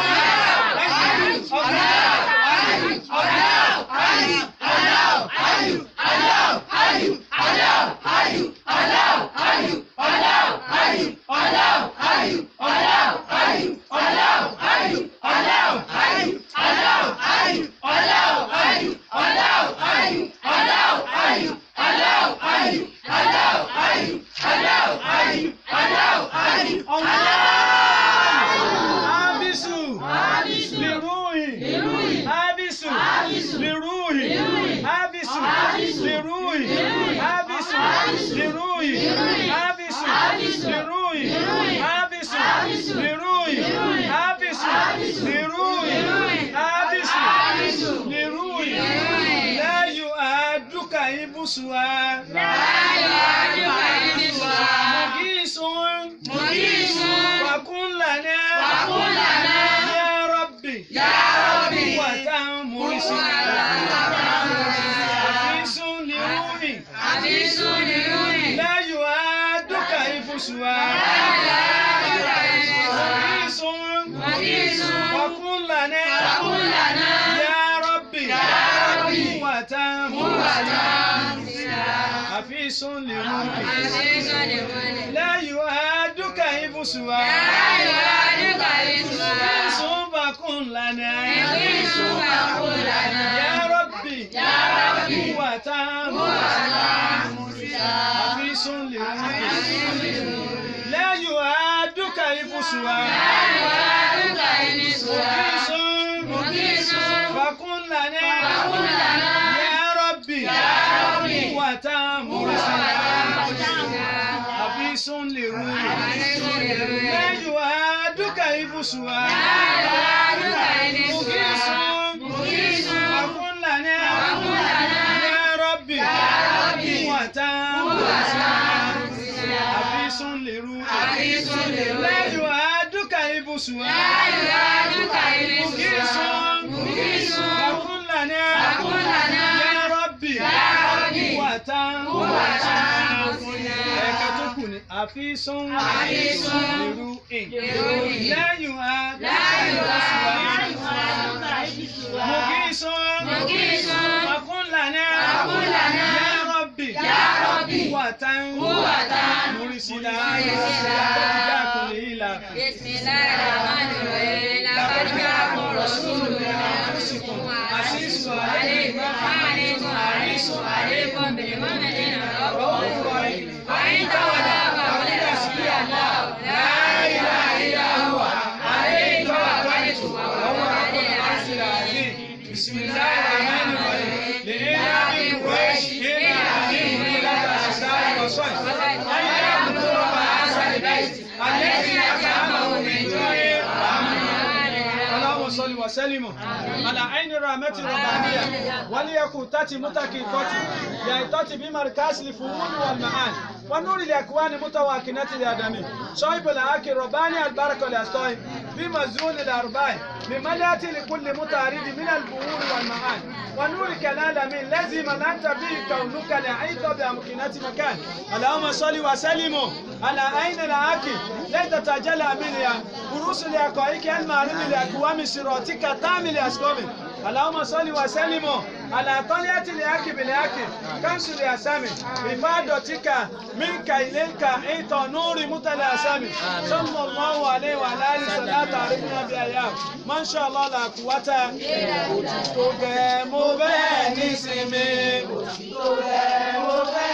الله حي الله Abisu. Lirui. Abisu. Lirui. Abisu. Lirui. Abisu. Lirui. Abisu. Lirui. Abisu. Lirui. Abisu. Lirui. Abisu. Lirui. La yu'aduka ibusua. Mugisun. Wakun lana. Ya Rabbi. Watan murisila. Afisun lirui. La yu'aduka ibusua. Mugisun. Wakun lana. Ya Rabbi. Watan murisila. Afisun lirui. La yu'aduka ibusua. ibùsùwà. Ìsún bàkún lànà. Ya Rabbi. Wà tá àfisùn lè rí. Lẹ́yìn àdúkà ibùsùwà. Ìsún bàkún lànà. Ya Rabbi. Wà tá àfisùn lè rí. Lẹ́yìn àdúkà ibùsùwà. Ìsún bàkún lànà. Ya Rabbi. Wà tá àfisùn lè rí. Lẹ́yìn àdúkà ibùsùwà. Ìsún bàkún lànà. Ya Rabbi. Wà tá ẹ̀ka tó kù ní àfisùn lèrú ìn. Lẹ́yìn àdúkà Mugisun Makunlana Ya Rabbi Watan Murisila Jakunle ila بسم الله الرحمن الرحيم لقد جاءكم رسول من انفسكم عزيز عليكم ما عليكم حريص عليكم بالمؤمنين رؤوف رحيم وان تولوا فقل حسبي الله لا اله الا هو عليه توكلت وهو عليه العزيز العظيم بسم الله الرحمن الرحيم لإله قريش إلههم إلى الأشجار والصيف أن يعبدوا رب هذا البيت الذي أطعمهم من جوع اللهم صل وسلم على عين الرحمة الربانية وليكن متكيفة يأتي بمركز الفهول والمعاني ونور الأكوان متواكنة الآدمي صاحب الحق الرباني البركة الأسطوي بمزون الأرباع بملأة لكل متعرض من البهور والمعاني ونورك العالمين لازم أنت به كونك لعيد بأمكنة مكان اللهم صل وسلم على عين الحق لا تتجلى منها بروس لحقائق المعلوم لأقوام صراطك تعمل أسباب اللهم صل وسلم على طلعة الحق بالحق كنس الأسامي إفادتك منك إليك إيت نور متلاسم صلى الله عليه وعلى آله صلاة عرفنا بأيام ما شاء الله لا قوة إلا بالله mo bẹ́ẹ̀ ní sinmi mo bẹ́ẹ̀ mo bẹ́ẹ̀.